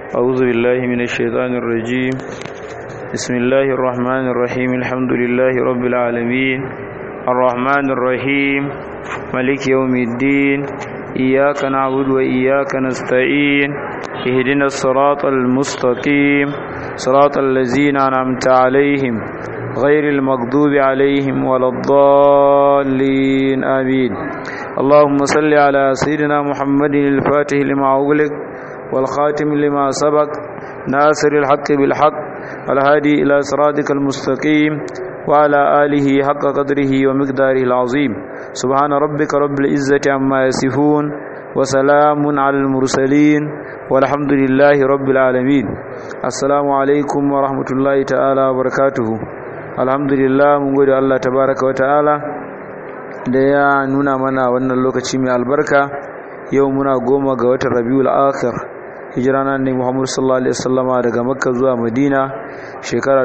أعوذ بالله من الشيطان الرجيم بسم الله الرحمن الرحيم الحمد لله رب العالمين الرحمن الرحيم ملك يوم الدين إياك نعبد وإياك نستعين اهدنا الصراط المستقيم صراط الذين أنعمت عليهم غير المغضوب عليهم ولا الضالين آمين اللهم صل على سيدنا محمد الفاتح لما أغلق والخاتم لما سبق ناصر الحق بالحق الهادي إلى صراطك المستقيم وعلى آله حق قدره ومقداره العظيم سبحان ربك رب العزة عما يصفون وسلام على المرسلين والحمد لله رب العالمين السلام عليكم ورحمة الله تعالى وبركاته الحمد لله من قول الله تبارك وتعالى da ya nuna mana wannan lokaci mai albarka yau muna goma ga watan rabiul akhir hijira na ne muhammadu sallallahu alaihi wasallama daga makka zuwa madina shekara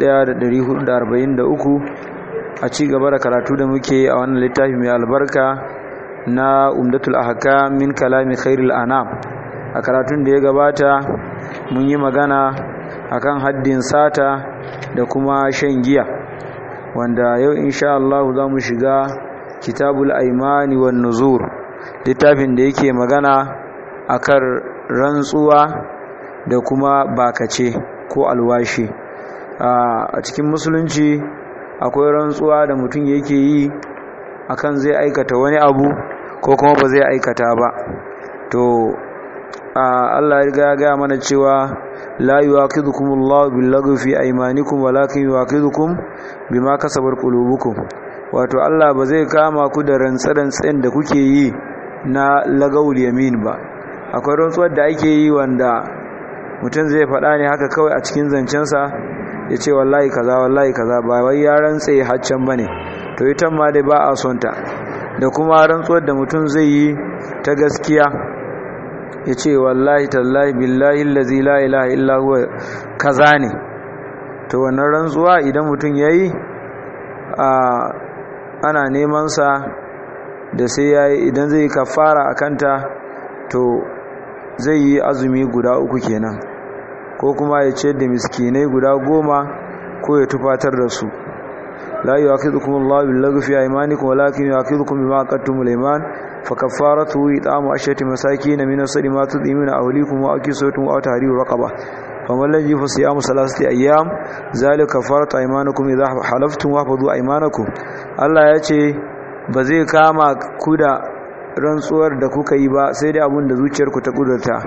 1443 a ci gaba da karatu da muke a wannan littafi mai albarka na umdatul ahkam min kalami khairul anam a karatun da ya gabata mun yi magana akan haddin sata da kuma shan giya wanda yau insha Allah za mu shiga kitabul aimani wan nuzur littafin da yake magana akan rantsuwa da kuma bakace ko alwashi a cikin musulunci akwai rantsuwa da mutum yake yi akan zai aikata wani abu ko kuma ba zai aikata ba to Allah ya ga mana cewa la yuwaqidukumullahu billaghwi fi aymanikum walakin yuwaqidukum bima kasabat qulubukum wato Allah ba zai kama ku da rantsarantsen da kuke yi na lagawul yamin ba akwai rantsuwar da ake yi wanda mutum zai faɗa ne haka kawai a cikin zancensa ya ce wallahi kaza wallahi kaza ba wai ya rantse haccan ba ne to ita ma dai ba a son ta da kuma rantsuwar da mutum zai yi ta gaskiya ya ce wallahi tallahi billahi allazi la ilaha illa huwa kaza ne to wannan rantsuwa idan mutum yayi a ana neman sa da sai yayi idan zai kafara akanta to zai yi azumi guda uku kenan ko kuma ya ce da miskinai guda goma ko ya tufatar da su la yu'akhidhukum Allahu bil-laghwi fi aymanikum walakin yu'akhidhukum bima aqadtumul ayman fakaffaratu it'amu ashati masakin min asri ma tudimuna ahlikum wa akisutum wa tahriru raqaba faman lam yajid siyamu salasati ayyam zalika kafaratu aymanikum idha halaftum wahfadhu aymanakum Allah ya ce ba zai kama ku da rantsuwar da kuka yi ba sai dai abin da zuciyarku ta kudurta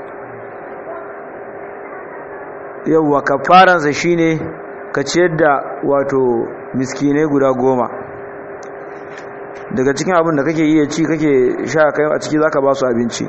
yawwa kafaransa shine ka ciyar da wato miskinai guda goma daga cikin abin da kake iya ci kake sha kai a ciki zaka ba su abinci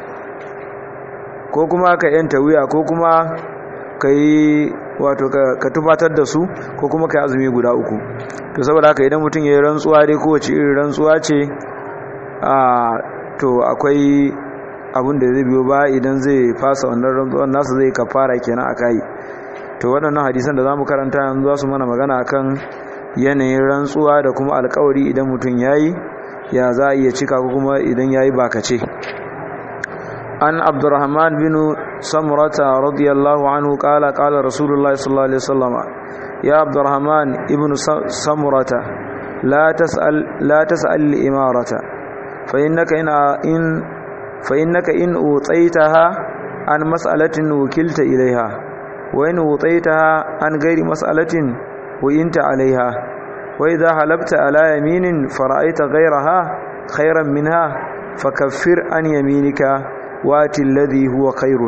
ko kuma ka yanta wuya ko kuma ka yi wato ka tufatar da su ko kuma ka yi azumi guda uku to saboda haka idan mutum ya yi rantsuwa dai kowace irin rantsuwa ce a to akwai abin da zai biyo ba idan zai fasa wannan rantsuwan nasa zai kafara kenan a kai to waɗannan hadisan da za mu karanta yanzu za su mana magana akan yanayin rantsuwa da kuma alkawari idan mutum ya yi ya za a iya cika ko kuma idan ya yi bakace an abdurrahman bin samurata radiyallahu anhu kala kala rasulullah sallallahu alaihi wasallam ya abdurrahman ibn samurata la tas'al la tas'al imarata fa innaka in in fa innaka in utaitaha an mas'alatin wukilta ilaiha wa in utaitaha an ghairi mas'alatin وإنت عليها وإذا حلبت على يمين فرأيت غيرها خيرا منها فكفر عن يمينك وات الذي هو خير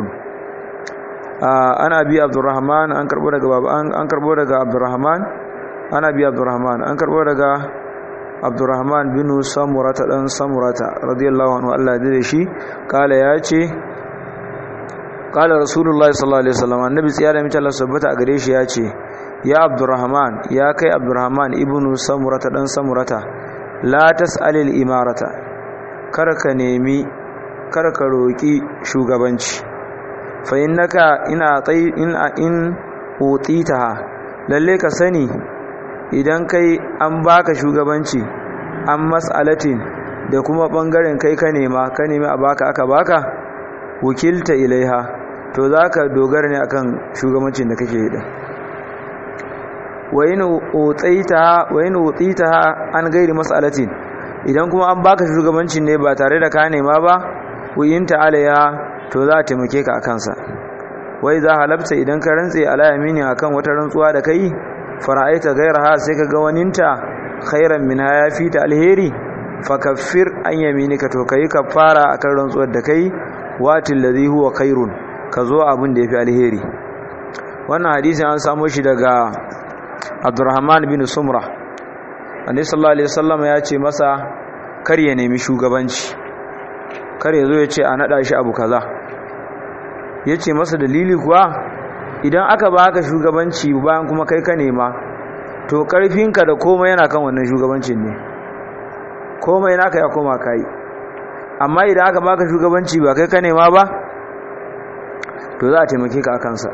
أنا أبي عبد الرحمن أنكر بودك باب أنكر بودك عبد الرحمن أنا أبي عبد الرحمن أنكر بودك عبد الرحمن بن سمرة دان سمرة رضي الله عنه الله يدري قال ياتي قال رسول الله صلى الله عليه وسلم النبي صلى الله عليه وسلم ثبت a gare shi yace ya abdurrahman ya kai abdurrahman ibnu samurata dan samurata la tas'alil imarata kar ka nemi kar ka roki shugabanci fa innaka ina tai in in utitaha lalle ka sani idan kai an baka shugabanci an mas'alatin da kuma bangaren kai ka nema ka nemi a baka aka baka wakilta ilaiha to za ka dogara ne akan shugabancin da kake yi din wayin utsita an gairi mas'alatin idan kuma an baka shugabancin ne ba tare da ka nema ba wuyinta alaiha to za a taimake ka a kansa wai za halabta idan ka rantse ala yamini akan wata rantsuwa da kai fara'aita gairaha sai ka ga waninta khairan min ya fi ta alheri fakaffir an yaminika to kai kafara akan rantsuwar da kai watil ladhi huwa khairun ka zo abin da yafi alheri wannan hadisi an samu shi daga Abdurrahman bin Sumra Annabi sallallahu alaihi wasallam ya ce masa kar ya nemi shugabanci kar ya zo ya ce a nada shi abu kaza yace masa dalili kuwa idan aka baka shugabanci bayan kuma kai ka nema to karfinka da komai yana kan wannan shugabancin ne komai naka ya koma kai amma idan aka baka shugabanci ba kai ka nema ba to za a taimake ka kansa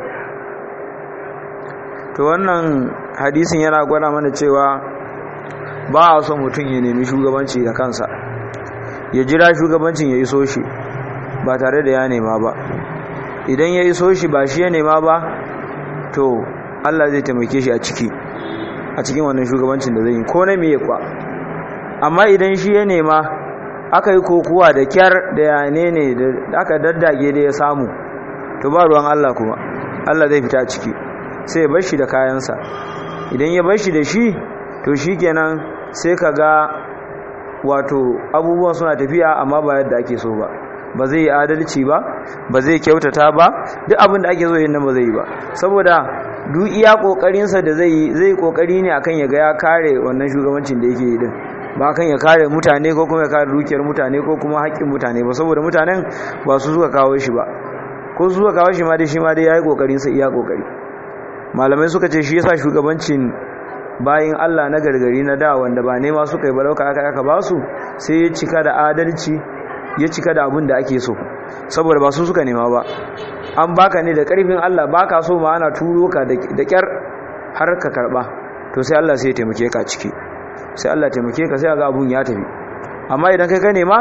to wannan hadisin yana gwada mana cewa ba a son mutum ya nemi shugabanci da kansa ya jira shugabancin ya iso shi ba tare da ya nema ba idan ya iso shi ba shi ya nema ba to Allah zai taimake shi a ciki a cikin wannan shugabancin da zai yi ko na miye kwa amma idan shi ya nema aka yi kokuwa da kyar da yane ne da aka daddage da ya samu to ba ruwan Allah kuma Allah zai fita a ciki sai ya bar shi da kayansa idan ya bar shi da shi to shi kenan sai ka ga wato abubuwan suna tafiya amma ba yadda ake so ba ba zai yi adalci ba ba zai kyautata ba duk abin da ake so yin nan ba zai yi ba saboda duk iya kokarinsa da zai yi zai kokari ne akan ya ga ya kare wannan shugabancin da yake yi din ba kan ya kare mutane ko kuma ya kare dukiyar mutane ko kuma haƙƙin mutane ba saboda mutanen ba su suka kawo shi ba ko su suka kawo shi ma dai shi ma dai yayi kokarin sa iya kokari malamai suka ce shi yasa shugabancin bayin Allah na gargari na da wanda ba nema suka yi ba lauka aka aka ba su sai ya cika da adalci ya cika da abin da ake so saboda ba su suka nema ba an baka ne da karfin Allah baka so ma ana turo ka da kyar har ka karba to sai Allah sai ya taimake ka ciki sai Allah taimake ka sai ga abun ya tafi amma idan kai ka nema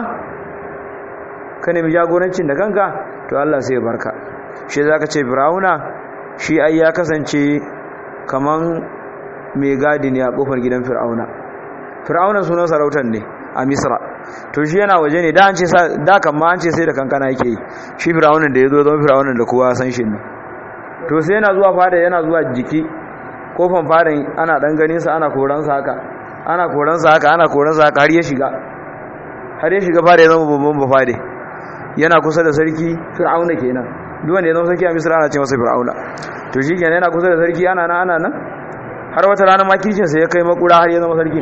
ka nemi jagorancin da kanka to Allah sai ya barka shi zaka ce Firauna shi ai ya kasance kaman mai gadi ne a kofar gidan Fir'auna Fir'auna sunan sarautar ne a Misra to shi yana waje ne da an ce da kan ma an ce sai da kankana yake yi shi Fir'aunin da yazo don Fir'aunin da kowa san shi ne to sai yana zuwa fada yana zuwa jiki kofan fadan ana dan ganin sa ana koransa haka ana koransa haka ana koransa haka har ya shiga har ya shiga fada ya zama babban bafade yana kusa da sarki fir'auna kenan duk wanda ya zama sarki a misra ana ce masa fir'auna to shi kenan yana kusa da sarki ana nan ana nan har wata rana makircin sa ya kai makura har ya zama sarki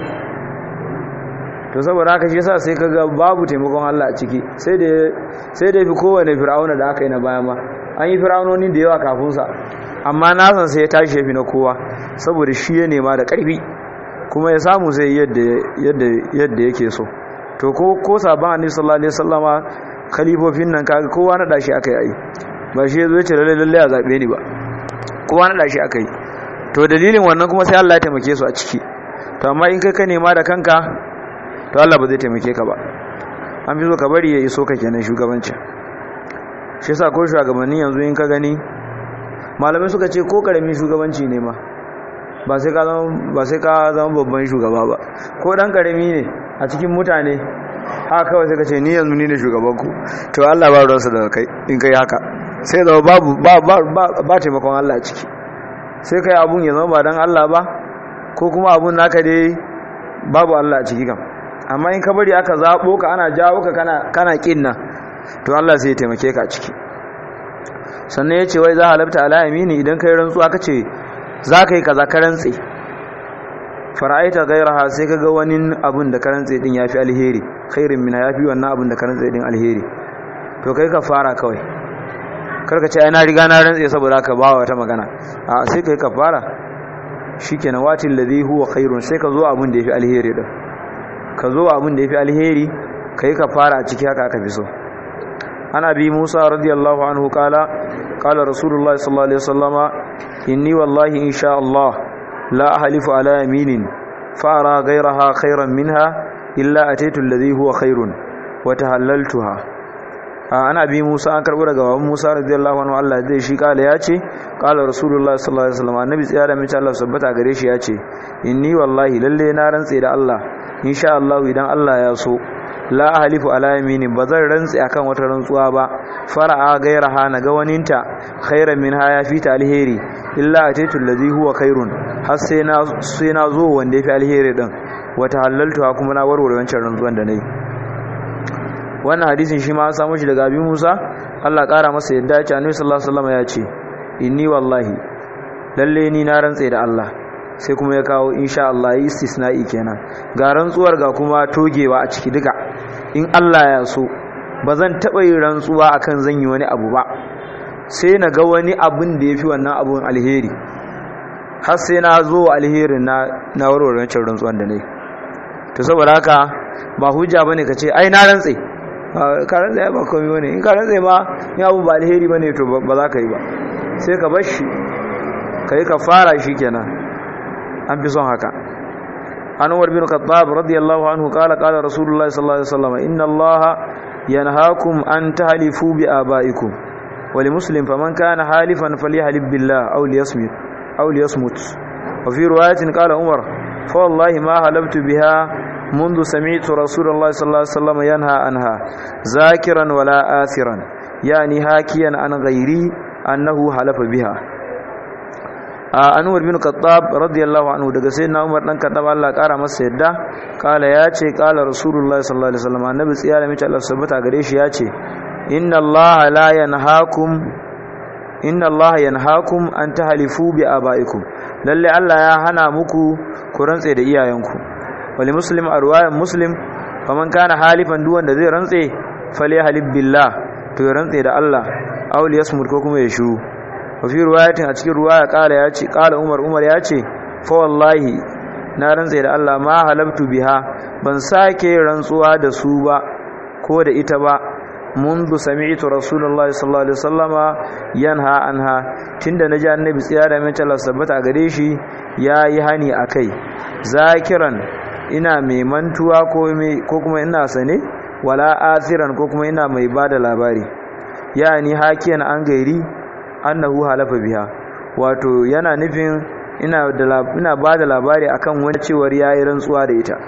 to saboda haka shi yasa sai kaga babu taimakon Allah a ciki sai da sai da fi kowane fir'auna da aka yi na baya ma an yi fir'aunoni da yawa kafin sa amma nasan sai ya tashi ya fi na kowa saboda shi ya nema da ƙarfi kuma ya samu zai yadda yake so to ko ko sabon annabi sallallahu alaihi wasallama khalifofin nan kaga kowa na dashi akai ai ba shi yazo ya ce lalle lalle a zabe ni ba kowa na dashi akai to dalilin wannan kuma sai Allah ya taimake su a ciki to amma in kai ka nema da kanka to Allah ba zai taimake ka ba an fi so ka bari ya iso ka kenan shugabancin shi yasa ko shugabanni yanzu in ka gani malamai suka ce ko karami shugabanci ne ma ba sai ka zama babban shugaba ba ko dan karami ne a cikin mutane haka kawai sai ka ce ni yanzu ni ne shugabanku to Allah ba ruwansa da kai in kai haka sai zama babu ba taimakon Allah ciki sai kai abun ya zama ba dan Allah ba ko kuma abun naka dai babu Allah a ciki kam amma in ka bari aka zaɓo ka ana jawo ka kana ƙin nan to Allah sai ya taimake ka ciki sannan ya ce wai za halabta ala yamini idan kai rantsuwa ka ce za ka yi kaza ka rantse fara'aita gairaha sai ka ga wani abun da ka rantse din ya fi alheri khairin mina ya fi wannan abun da ka rantse din alheri to kai ka fara kawai karka ce ai na riga na rantse saboda ka ba wata magana a sai kai ka fara shikenan watil ladhi huwa khairun sai ka zo abun da yafi alheri din ka zo abun da yafi alheri kai ka fara a ciki haka aka fi so ana bi Musa radiyallahu anhu kala kala rasulullahi sallallahu alaihi wasallama inni wallahi insha Allah la ahlifu ala yaminin fa ara ghayraha khairan minha illa ataitu alladhi huwa khairun wa tahallaltuha ana bi Musa an karbo daga baban Musa radiyallahu anhu Allah zai shi kala ya ce kala rasulullahi sallallahu alaihi wasallam annabi tsaya da mace Allah sabbata gare shi ya ce inni wallahi lalle na rantse da Allah insha Allah idan Allah ya so la halifu ala yamini bazan rantse akan wata rantsuwa ba fara'a gairaha na ga waninta khairan min haya fi ta alheri illa ataitu allazi huwa khairun har sai na sai na zo wanda yafi alheri din wata halaltu kuma na warware wancan rantsuwan da nayi wannan hadisin shi ma an samu shi daga abin Musa Allah kara masa yadda ya ce Annabi sallallahu alaihi wasallam ya ce inni wallahi lalle ni na rantse da Allah sai kuma ya kawo insha Allah istisna'i kenan ga rantsuwar ga kuma togewa a ciki duka in Allah ya so ba zan taɓa yin rantsuwa akan zan yi wani abu ba sai na ga wani abin da ya fi wannan abun alheri har sai na zo alherin na na warware wancan rantsuwan da ne to saboda haka ba hujja bane ka ce ai na rantse ka rantse ba komai bane in ka rantse ba in abu ba alheri bane to ba za ka yi ba sai ka bar shi ka yi ka fara shi kenan an fi son haka an umar bin khattab radiyallahu anhu qala qala rasulullahi sallallahu alaihi wasallam inna allaha yanhaakum an tahlifu bi abaikum wa li muslim faman kana halifan falyahlib billah aw liyasmut aw liyasmut wa fi riwayatin qala umar fa wallahi ma halabtu biha منذ سمعت رسول الله صلى الله عليه وسلم ينهى عنها ذاكرا ولا آثرا يعني هاكيا عن غيري أنه حلف بها Anwar bin Khattab radiyallahu anhu daga sayyidina Umar dan Khattab Allah kara masa yadda kala ya ce kala Rasulullah sallallahu alaihi wasallam annabi tsiya da mace Allah subhanahu gare shi ya ce inna Allah la yanhaakum inna Allah yanhaakum an tahlifu bi abaikum lalle Allah ya hana muku ku rantse da iyayenku wali muslim a ruwayan muslim faman kana halifan duk wanda zai rantse fale halib billah to ya rantse da Allah aw liyasmut ko kuma ya shiru wafi ruwayatin a cikin ruwaya kala ya ce kala umar umar ya ce fa wallahi na rantsa da Allah ma halabtu biha ban sake rantsuwa da su ba ko da ita ba mundu sami'tu rasulullahi sallallahu alaihi wasallama yanha anha tunda naji annabi tsiya da mai Allah sabbata gare shi yayi hani akai zakiran ina mai mantuwa ko ko kuma ina sane wala asiran ko kuma ina mai bada labari yani hakiyan an gairi annahu halafa biha wato yana nufin ina da ina bada labari akan wani cewar yayi rantsuwa da ita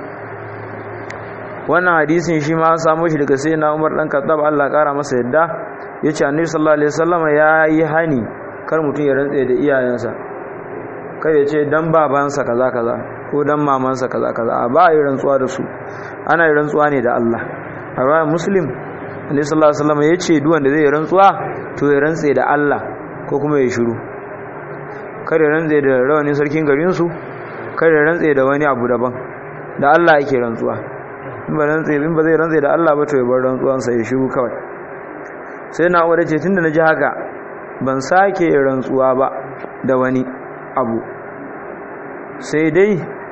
wannan hadisin shi ma an samu shi daga sayyidina Umar dan Khattab Allah kara masa yadda yace Annabi sallallahu alaihi wasallam yayi hani kar mutum ya rantsa da iyayensa kai ya ce dan babansa kaza kaza ko dan mamansa kaza kaza a ba yi rantsuwa da su ana yi rantsuwa ne da Allah a ranar muslim Annabi sallallahu alaihi wasallam yace duk wanda zai rantsuwa to ya rantsa da Allah ko kuma ya shiru kare rantse da rawanin sarkin garinsu kare rantse da wani abu daban da Allah yake rantsuwa in ba rantse in ba zai rantse da Allah ba to ya bar rantsuwansa ya shiru kawai sai na wadda ce tunda na ji haka ban sake rantsuwa ba da wani abu sai dai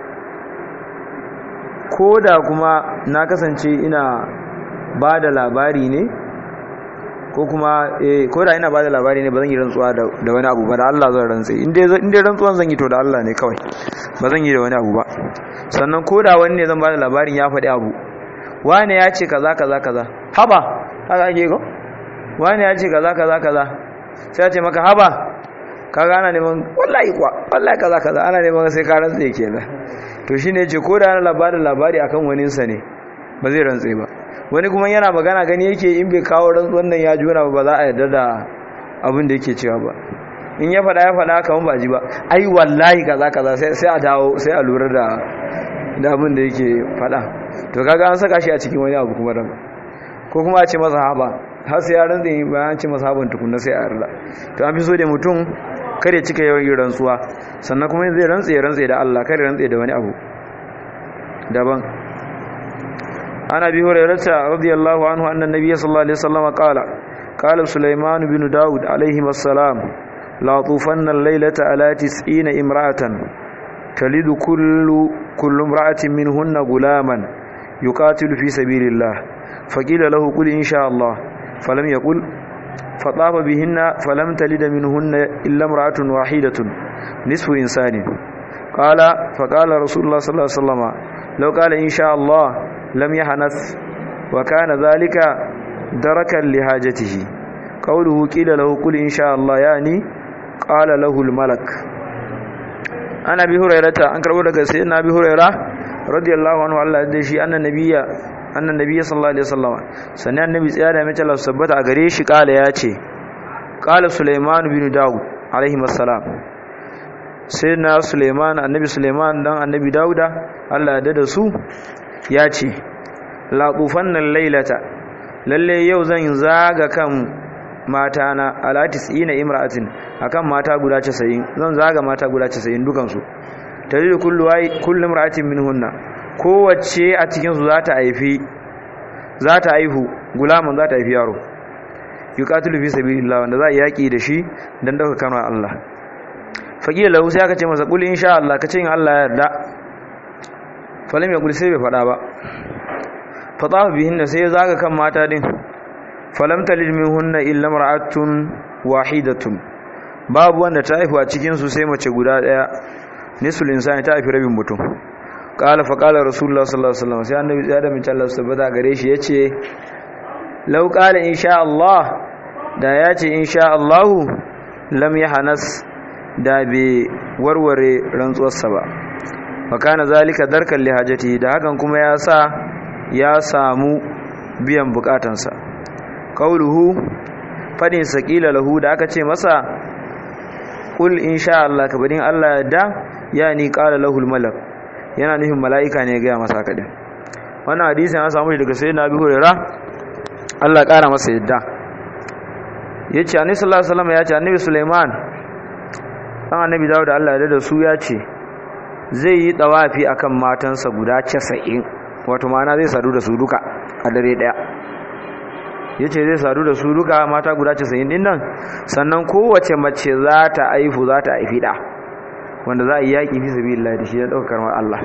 ko da kuma na kasance ina ba da labari ne ko kuma eh ko da ina bada labari ne ba zan yi rantsuwa da wani abu ba da Allah zan rantse in dai in dai rantsuwan zan yi to da Allah ne kawai ba zan yi da wani abu ba sannan ko da wani ne zan bada labarin ya faɗi abu wani ya ce kaza kaza kaza haba haka ake ko wani ya ce kaza kaza kaza sai ya ce maka haba kaga ana neman wallahi kuwa wallahi kaza kaza ana neman sai ka rantse kenan to shine yace ko da ana labarin labari akan wani sa ne ba zai rantse ba wani kuma yana magana gani yake in bai kawo rantsuwan nan ya juna ba za a yarda da abin da yake cewa ba in ya faɗa ya faɗa kamar ba ji ba ai wallahi kaza kaza sai a dawo sai a lura da da abin da yake faɗa to kaga an saka shi a cikin wani abu kuma dan ko kuma a ce masa haba har sai ya rantsa bayan ce masa haban tukunna sai a yarda to an fi so da mutum kare cika yawan yin rantsuwa sannan kuma zai rantsa ya rantsa da Allah kare rantsa da wani abu daban عن ابي هريره رضي الله عنه ان النبي صلى الله عليه وسلم قال قال سليمان بن داود عليهما السلام لا طوفن الليله على تسعين امراه تلد كل كل امراه منهن غلاما يقاتل في سبيل الله فقيل له قل ان شاء الله فلم يقل فطاف بهن فلم تلد منهن الا امراه واحده نصف انسان قال فقال رسول الله صلى الله عليه وسلم لو قال ان شاء الله لم يحنث وكان ذلك darakan li hajatihi qawluhu qila lahu qul insha Allah yani qala lahu al malak ana bi hurairata an karbo daga sayyidina bi huraira radiyallahu anhu Allah da shi annan nabiyya annan nabiyya sallallahu alaihi wasallam sannan annabi tsaya da mace Allah sabbata a gare shi kala ya ce kala Sulaiman bin Dawud alaihi wassalam sayyidina Sulaiman annabi Sulaiman dan annabi Dawuda Allah da da su ya ce la tufannan lailata lalle yau zan zaga kan mata na alatis ina imra'atin akan mata guda 90 zan zaga mata guda 90 dukan su taridu kullu wai kullu imra'atin minhunna kowace a cikin su zata haifi zata haihu gulaman zata haifi yaro yuqatilu fi sabilillah wanda za a yaki da shi dan dauka kanwa Allah faqila lahu sai aka ce masa qul insha Allah kace in Allah ya yarda falam ya qul sai bai fada ba fatafa bihinna sai ya zaga kan mata din falam talid minhunna illa mar'atun wahidatun babu wanda ta haifu a cikin su sai mace guda daya nisul insani ta haifi rabin mutum qala fa qala rasulullah sallallahu alaihi wasallam sai annabi ya da min Allah subhanahu gare shi yace law qala insha Allah da yace insha Allah lam yahnas da be warware rantsuwarsa ba fa kana zalika darkan li hajati da hakan kuma ya sa ya samu biyan bukatansa kauluhu fadin sakila lahu da aka ce masa kul insha Allah ka badin Allah da yani qala lahu malak yana nufin malaika ne ga masa kadin wannan hadisin an samu daga sayyidina Abi Hurairah Allah kara masa yadda yace annabi sallallahu alaihi wasallam yace annabi Sulaiman dan annabi Dawud Allah ya da su yace zai yi dawafi akan matansa guda 90 wato ma'ana zai sadu da su duka a dare daya ya ce zai sadu da su duka mata guda casa'in din nan sannan kowace mace za ta aifu za ta aifi ɗa wanda za a yi yaƙi fi sabi Allah da shi ya ɗaukar ma Allah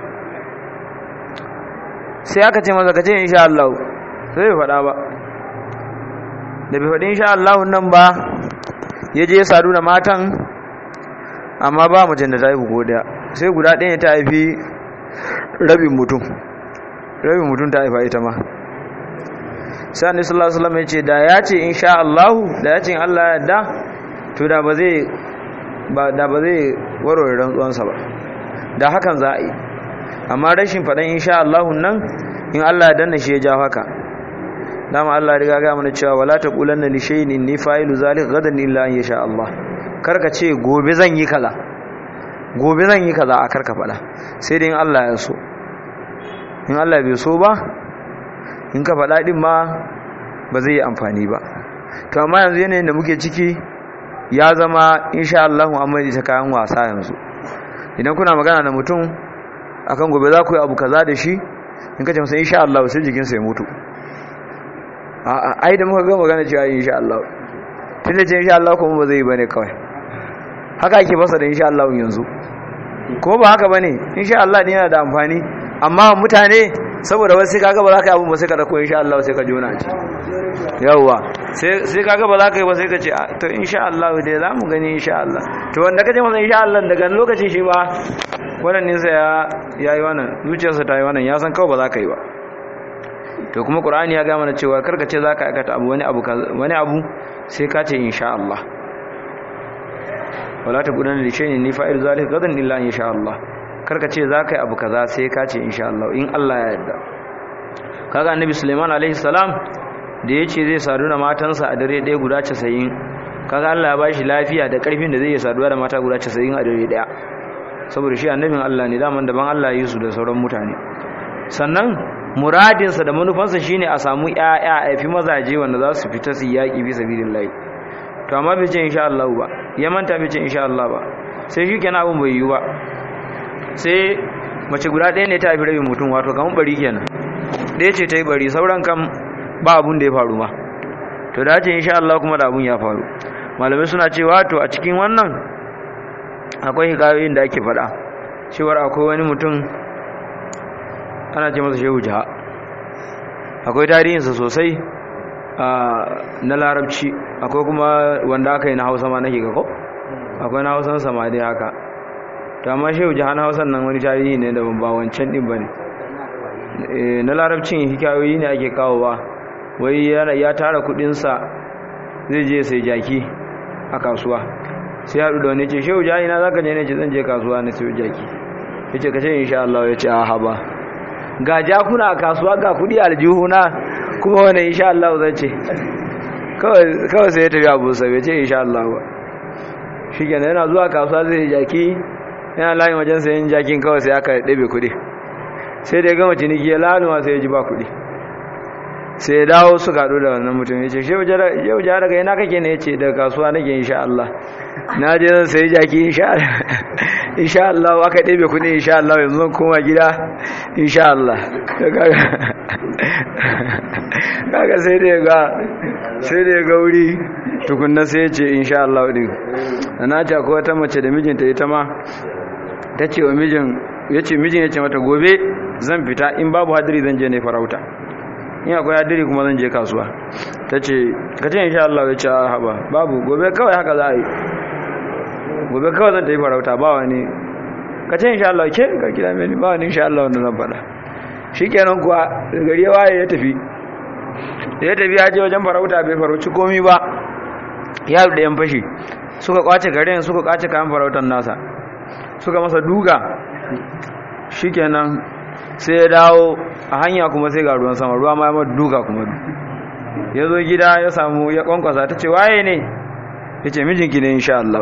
sai aka ce masa ka ce insha Allah sai bai faɗa ba da bai faɗi insha Allah nan ba ya je ya sadu da matan amma ba macen da ta haifu ko ɗaya sai guda ɗaya ta haifi rabin mutum rabin mutum ta haifa ita ma sai annabi sallallahu alaihi wasallam ya ce da ya ce insha Allah da ya ce in Allah ya yarda to da ba zai ba da ba zai warware rantsuwansa ba da hakan za a yi amma rashin faɗan insha Allah nan in Allah ya danna shi ya ja haka dama Allah riga ga mana cewa wala taqulanna li shay'in inni fa'ilu zalika gadan illa an yasha Allah karka ce gobe zan yi kaza gobe zan yi kaza a karka faɗa sai dai in Allah ya so in Allah bai so ba in ka faɗa ɗin ma ba zai yi amfani ba to amma yanzu yanayin da muke ciki ya zama insha Allah amma ta kayan wasa yanzu idan kuna magana da mutum akan gobe za ku yi abu kaza da shi in ka ce masa insha Allah sai jikinsa ya mutu a'a ai da muka ga magana cewa insha Allah tun da ce insha Allah kuma ba zai yi bane kawai haka ake fasa da insha Allah yanzu ko ba haka bane insha Allah ne yana da amfani amma mutane saboda wasu kaga ba za ka yi abin ba sai ka dauko insha Allah sai ka jona ci yawwa sai kaga ba za ka yi ba sai ka ce to insha Allah dai za mu gani insha Allah to wanda ka ce masa insha Allah daga lokacin shi ba wannan ninsa ya yi wannan zuciyarsa ta yi wannan ya san kawai ba za ka yi ba to kuma qur'ani ya ga mana cewa karka ce za ka aikata abu wani abu wani abu sai ka ce insha Allah wala taqulanna li shay'in ni fa'il zalika gadan illa insha Allah karka ce za ka yi abu kaza sai ka ce insha Allah in Allah ya yarda kaga annabi Sulaiman alaihi salam da yace zai sadu da matansa a dare ɗaya guda 90 kaga Allah ya bashi lafiya da karfin da zai yi saduwa da mata guda 90 a dare ɗaya saboda shi annabin Allah ne daman daban Allah ya yi su da sauran mutane sannan muradinsa da manufansa shine a samu ƴaƴa a fi mazaje wanda za su fita su yaƙi fi sabilillah to amma bai ce insha Allah ba ya manta bai ce insha Allah ba sai shi kenan abun bai yi ba sai mace guda ɗaya ne ta haifi rabin mutum wato kamar bari kenan ɗaya ce ta yi bari sauran kam ba abun da ya faru ma to da ce insha Allah kuma da abun ya faru malamai suna cewa to a cikin wannan akwai hikayoyin da ake faɗa cewar akwai wani mutum ana ce masa shehu jiha akwai tarihinsa sosai na larabci akwai kuma wanda aka yi na hausa ma nake kako akwai na hausan sama dai haka to amma shehu jiha na hausan nan wani tarihi ne da ba wancan din ba ne na larabcin hikayoyi ne ake kawowa wai ya tara kudinsa zai je sai jaki a kasuwa sai haɗu da wani ce shehu jani na zaka je ne ce zan je kasuwa na sai jaki ya ce kashe insha Allah ya ce a haba ga jakuna a kasuwa ga kudi aljihuna kuma wani insha Allah zan ce kawai sai ya tafi abu sabai ce insha Allah ba shi kenan yana zuwa kasuwa zai jaki yana layin wajen sayan jakin kawai sai aka ɗabe kuɗi sai da ya gama ciniki ya laluma sai ya ji ba kuɗi sai ya dawo su kaɗu da wannan mutum ya ce yau ja daga yana kake ne ya ce daga kasuwa nake insha Allah na je zan sayi jaki insha Allah aka ɗabe kuɗi insha Allah yanzu zan koma gida insha Allah kaga sai da ya ga sai da ya ga wuri tukunna sai ya ce insha Allah din na ta ko wata mace da mijinta ita ma ta ce wa mijin ya ce mijin ya ce mata gobe zan fita in babu hadiri zan je ne farauta in akwai hadiri kuma zan je kasuwa ta ce ka ce insha Allah ya ce a haba babu gobe kawai haka za a yi gobe kawai zan ta yi farauta ba wani ka ce insha Allah ke ka kira mini ba wani insha Allah wanda zan faɗa shi kenan kuwa gari ya waye ya tafi da ya tafi ya je wajen farauta bai farauci komi ba ya da yan fashi suka kwace garin suka kwace kayan farautar nasa suka masa duga shikenan sai ya dawo a hanya kuma sai ga ruwan sama ruwa ma ya mata duga kuma ya zo gida ya samu ya kwankwasa ta ce waye ne ya ce mijinki ne insha Allah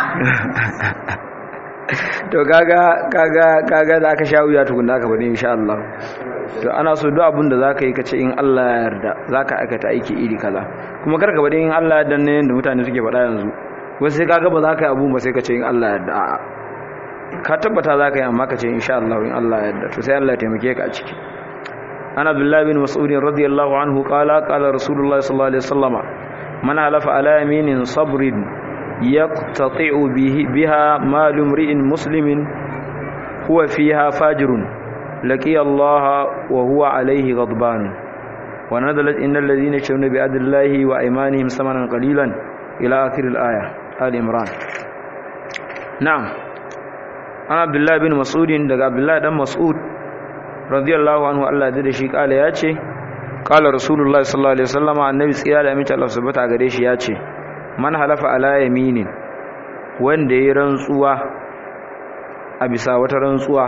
to kaga kaga kaga da aka sha wuya tukun da aka bane insha Allah to ana so duk abin da zaka yi kace in Allah ya yarda zaka aikata aiki iri kaza kuma karka bade in Allah ya danne yanda mutane suke faɗa yanzu wasu sai kaga ba za ka yi abu ba sai kace in Allah ya yarda a'a ka tabbata za ka yi amma kace insha Allah in Allah ya yarda to sai Allah ya taimake ka a ciki ana Abdullah bin Mas'ud radiyallahu anhu qala qala Rasulullah sallallahu alaihi wasallama man halafa ala yaminin sabrin يقتطع به بها مال امرئ مسلم هو فيها فاجر لقي الله وهو عليه غضبان ونزلت إن الذين يشترون بعهد الله وأيمانهم ثمنا قليلا إلى آخر الآية آل عمران نعم أنا عبد الله بن مسعود دغ عبد الله بن مسعود رضي الله عنه الله da shi kala yace kala rasulullahi sallallahu alaihi wasallam annabi tsira da amince Allah subhanahu gare shi yace man halafa ala yaminin wanda ya rantsuwa a bisa wata rantsuwa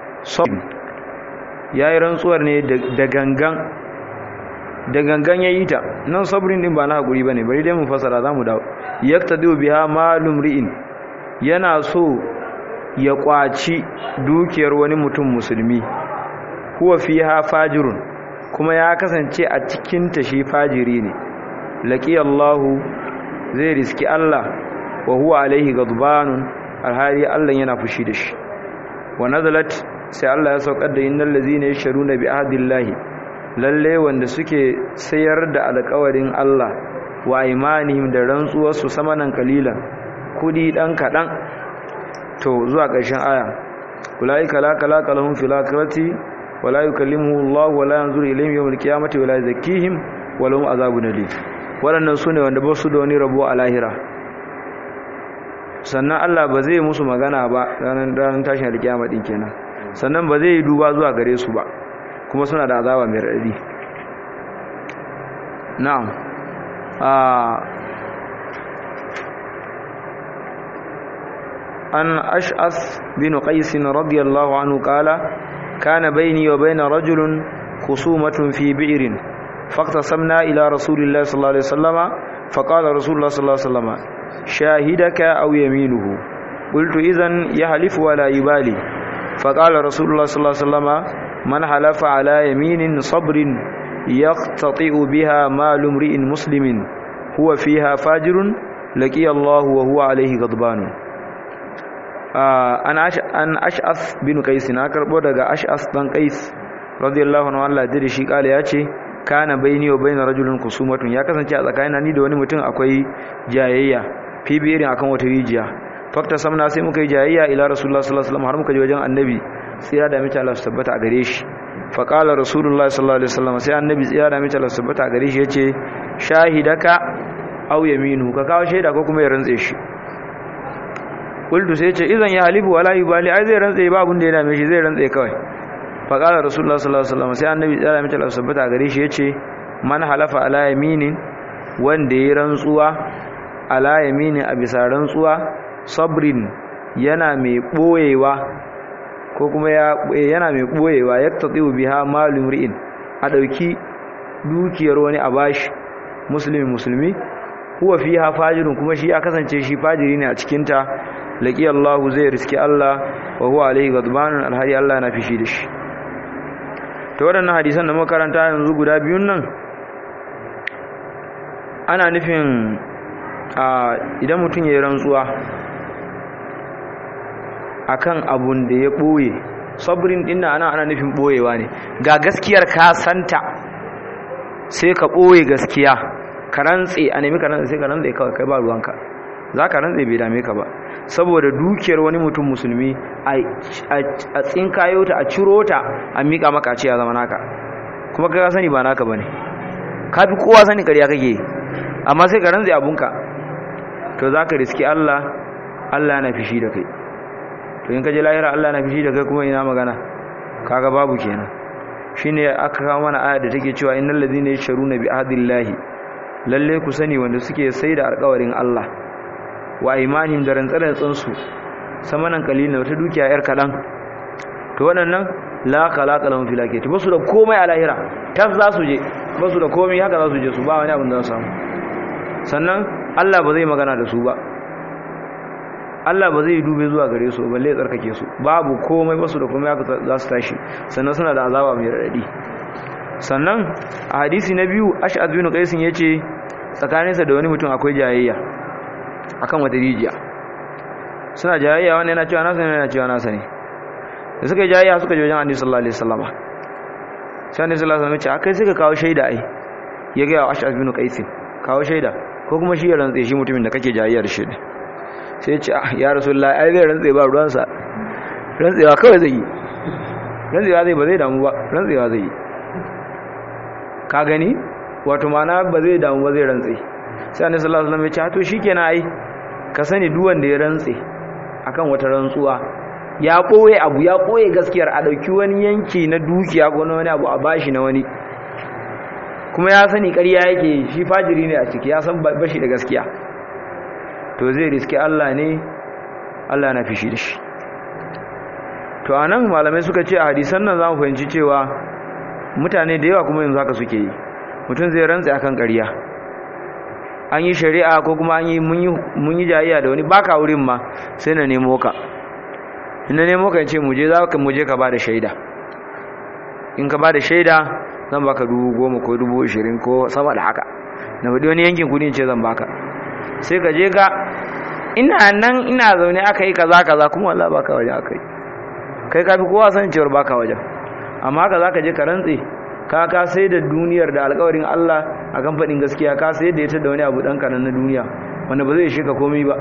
ya yi rantsuwar ne da gangan da gangan ya yi ta nan sabrin din ba na haƙuri ba ne bari dai mu fasara za mu dawo yakta biha malum ri'in yana so ya ƙwaci dukiyar wani mutum musulmi huwa fiha fajirun kuma ya kasance a cikinta shi fajiri ne laƙi Allahu zai riski Allah wa huwa alaihi gadbanun alhali Allah yana fushi da shi wa nazalat sai Allah ya saukar da innal ladzina yashruna bi ahdillahi lalle wanda suke sayar da alƙawarin Allah wa imanihim da rantsuwar su samanan kalilan kudi dan kadan to zuwa ƙarshen aya ulaika la kalaka lahum fil akhirati wa la yukallimuhu Allah wa la yanzuru ilayhim yawmal qiyamati wa la yuzakkihim wa lahum azabun alim waɗannan su ne wanda ba su da wani rabo a lahira sannan Allah ba zai musu magana ba ranar tashin alkiyama ɗin kenan sannan ba zai yi duba zuwa gare su ba kuma suna da azaba mai raɗi na'am an ash'as bin qais radiyallahu anhu qala kana bayni wa bayna rajulun khusumatun fi bi'rin فاقتصمنا إلى رسول الله صلى الله عليه وسلم فقال رسول الله صلى الله عليه وسلم شاهدك أو يمينه قلت إذن يحلف ولا يبالي فقال رسول الله صلى الله عليه وسلم من حلف على يمين صبر يقتطع بها مال امرئ مسلم هو فيها فاجر لقي الله وهو عليه غضبان an ash'as bin qais na karbo daga ash'as dan qais radiyallahu anhu Allah da shi kale ya ce kana baini wa baina rajulin kusumatun ya kasance a tsakanin ni da wani mutum akwai jayayya fi bi'irin akan wata rijiya fakta samna sai muka yi jayayya ila rasulullah sallallahu alaihi wasallam har muka je wajen annabi tsira da mace Allah su tabbata a gare shi fa qala rasulullah sallallahu alaihi wasallam sai annabi tsira da mace Allah su tabbata a gare shi yace shahidaka aw yaminu ka kawo shaida ko kuma ya rantse shi kultu sai yace idan ya halifu wala yubali ai zai rantse ba abun da ya dame shi zai rantse kawai faƙalar rasulullah sallallahu alaihi wasallam sai annabi tsara mace Allah sabbata gare shi yace man halafa ala yaminin wanda ya rantsuwa ala yaminin a bisa rantsuwa sabrin yana mai boyewa ko kuma yana mai boyewa yaktati'u biha malum ri'in a dauki dukiyar wani a bashi musulmi musulmi huwa fiha fajirun kuma shi ya kasance shi fajiri ne a cikin ta laqi Allah zai riski Allah wa huwa alaihi ghadbanun alhari Allah na fishi da shi to waɗannan hadisan da muka karanta yanzu guda biyun nan ana nufin idan mutum ya yi rantsuwa akan abun da ya ɓoye sabrin ɗin ana ana nufin ɓoyewa ne ga gaskiyar ka santa sai ka ɓoye gaskiya ka rantse a nemi ka rantse sai ka rantse kawai kai ba ruwanka za ka rantse bai dame ka ba saboda dukiyar wani mutum musulmi a tsinkayo ta a ciro ta a miƙa maka ce ya zama naka kuma ka sani ba naka ba ne ka fi kowa sani ƙarya kake amma sai ka rantse abunka to za ka riski Allah Allah na fishi da kai to in ka je lahira Allah na fishi da kai kuma ina magana kaga babu kenan shine aka kawo mana aya da take cewa innal ladina yashruna bi ahdillahi lalle ku sani wanda suke sai da alƙawarin Allah wa imanin da rantsarantsan su samanan kalilin wata dukiya yar kadan to waɗannan la khalaqa lahum fil akhirati basu da komai a lahira tas za su je basu da komai haka za su je su ba wani abin da za su samu sannan Allah ba zai magana da su ba Allah ba zai dube zuwa gare su balle tsarkake su babu komai basu da komai haka za su tashi sannan suna da azaba mai radadi sannan a hadisi na biyu ash'ad bin qais yace tsakaninsa da wani mutum akwai jayayya akan wata rijiya suna jayayya wani yana cewa nasa ne yana cewa nasa ne da suka yi jayayya suka je wajen annabi sallallahu alaihi wasallam sai annabi sallallahu alaihi wasallam ya ce akai suka kawo shaida ai ya ga ash'ad bin qais kawo shaida ko kuma shi ya rantse shi mutumin da kake jayayya da shi sai ya ce ah ya rasulullahi ai zai rantse ba ruwansa rantsewa kawai zai yi rantsewa zai ba zai damu ba rantsewa zai yi ka gani wato mana ba zai damu ba zai rantse sai annabi sallallahu alaihi wasallam ya ce to shikenan ai ka sani duk wanda ya rantse akan wata rantsuwa ya koye abu ya koye gaskiyar a dauki wani yanki na dukiya ko na wani abu a bashi na wani kuma ya sani ƙarya yake shi fajiri ne a ciki ya san bashi da gaskiya to zai riski Allah ne Allah na fishi da shi to anan malamai suka ce a hadisan nan zamu fahimci cewa mutane da yawa kuma yanzu haka suke yi mutum zai rantsa akan ƙarya an yi shari'a ko kuma an yi mun yi jayayya da wani baka wurin ma sai na nemo ka ina nemo ka ce muje za ka muje ka ba da shaida in ka ba da shaida zan baka dubu goma ko dubu ashirin ko sama da haka na faɗi wani yankin kudin ce zan baka sai ka je ka ina nan ina zaune aka yi kaza kaza kuma Allah baka waje aka yi kai ka fi kowa san cewar baka waje amma haka za ka je ka rantse ka ka sai da duniyar da alkawarin Allah a kan faɗin gaskiya ka sai da ita da wani abu ɗan kanan na duniya wanda ba zai shika komai ba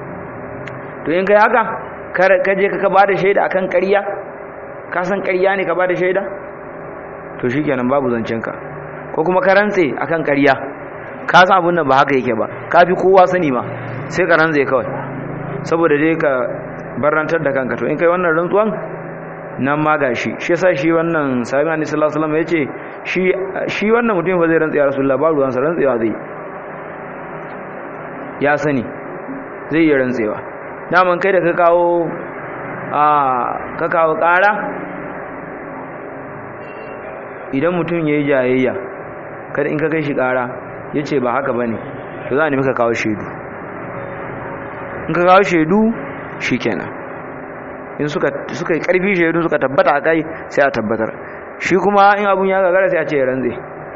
to in kai haka ka je ka ba da shaida akan ƙarya ka san ƙarya ne ka ba da shaida to shi kenan babu zancenka ko kuma ka rantse akan ƙarya ka san abin nan ba haka yake ba ka fi kowa sani ma sai ka rantse kawai saboda dai ka barantar da kanka to in kai wannan rantsuwan nan ma gashi shi yasa shi wannan sahabi annabi sallallahu alaihi wasallam yace shi shi wannan mutum ba zai rantsa ya rasulullah ba ruwan sa rantsewa zai ya sani zai yi rantsewa daman kai da ka kawo a ka kawo ƙara idan mutum yayi jayayya kada in ka kai shi ƙara yace ba haka bane to za a nemi ka kawo shaidu in ka kawo shaidu shikenan in suka suka yi karfi shaidu suka tabbata a kai sai a tabbatar shi kuma in abun ya gagara sai a ce ya rantse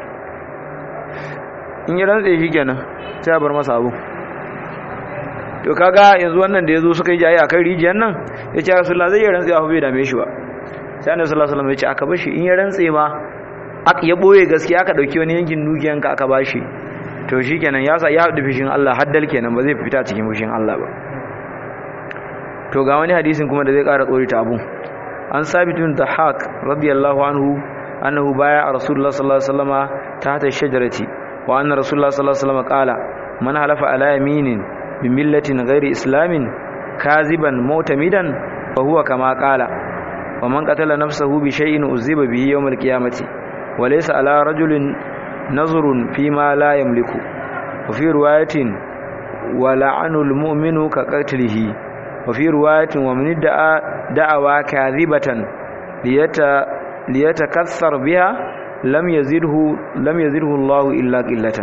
in ya rantse shi kenan sai a bar masa abu to kaga yanzu wannan da ya zo suka yi jayi a kan rijiyar nan ya ce rasulullah zai yi rantse a bai dame shi ba sai annabi sallallahu alaihi wasallam ya ce aka bashi in ya rantse ma aka ya boye gaskiya aka dauki wani yankin dukiyanka aka bashi to shikenan ya sa ya haɗu fishin Allah haddal kenan ba zai fita cikin fishin Allah ba to ga wani hadisin kuma da zai ƙara tsori ta abun an sabitun da haq radiyallahu anhu annahu baya a rasulullah sallallahu alaihi wasallama ta hata shajarati wa anna rasulullah sallallahu alaihi wasallama qala man halafa ala yaminin bi millatin ghairi islamin kaziban mu'tamidan fa huwa kama qala wa man qatala nafsahu bi shay'in uziba bihi yawm al-qiyamati wa laysa ala rajulin nazrun fi ma la yamliku wa fi riwayatin wa la'anul mu'minu ka qatlihi wa fi riwayatin wa man da'a da'awa kadhibatan liyata liyatakassar biha lam yazidhu lam yazidhu Allah illa qillatan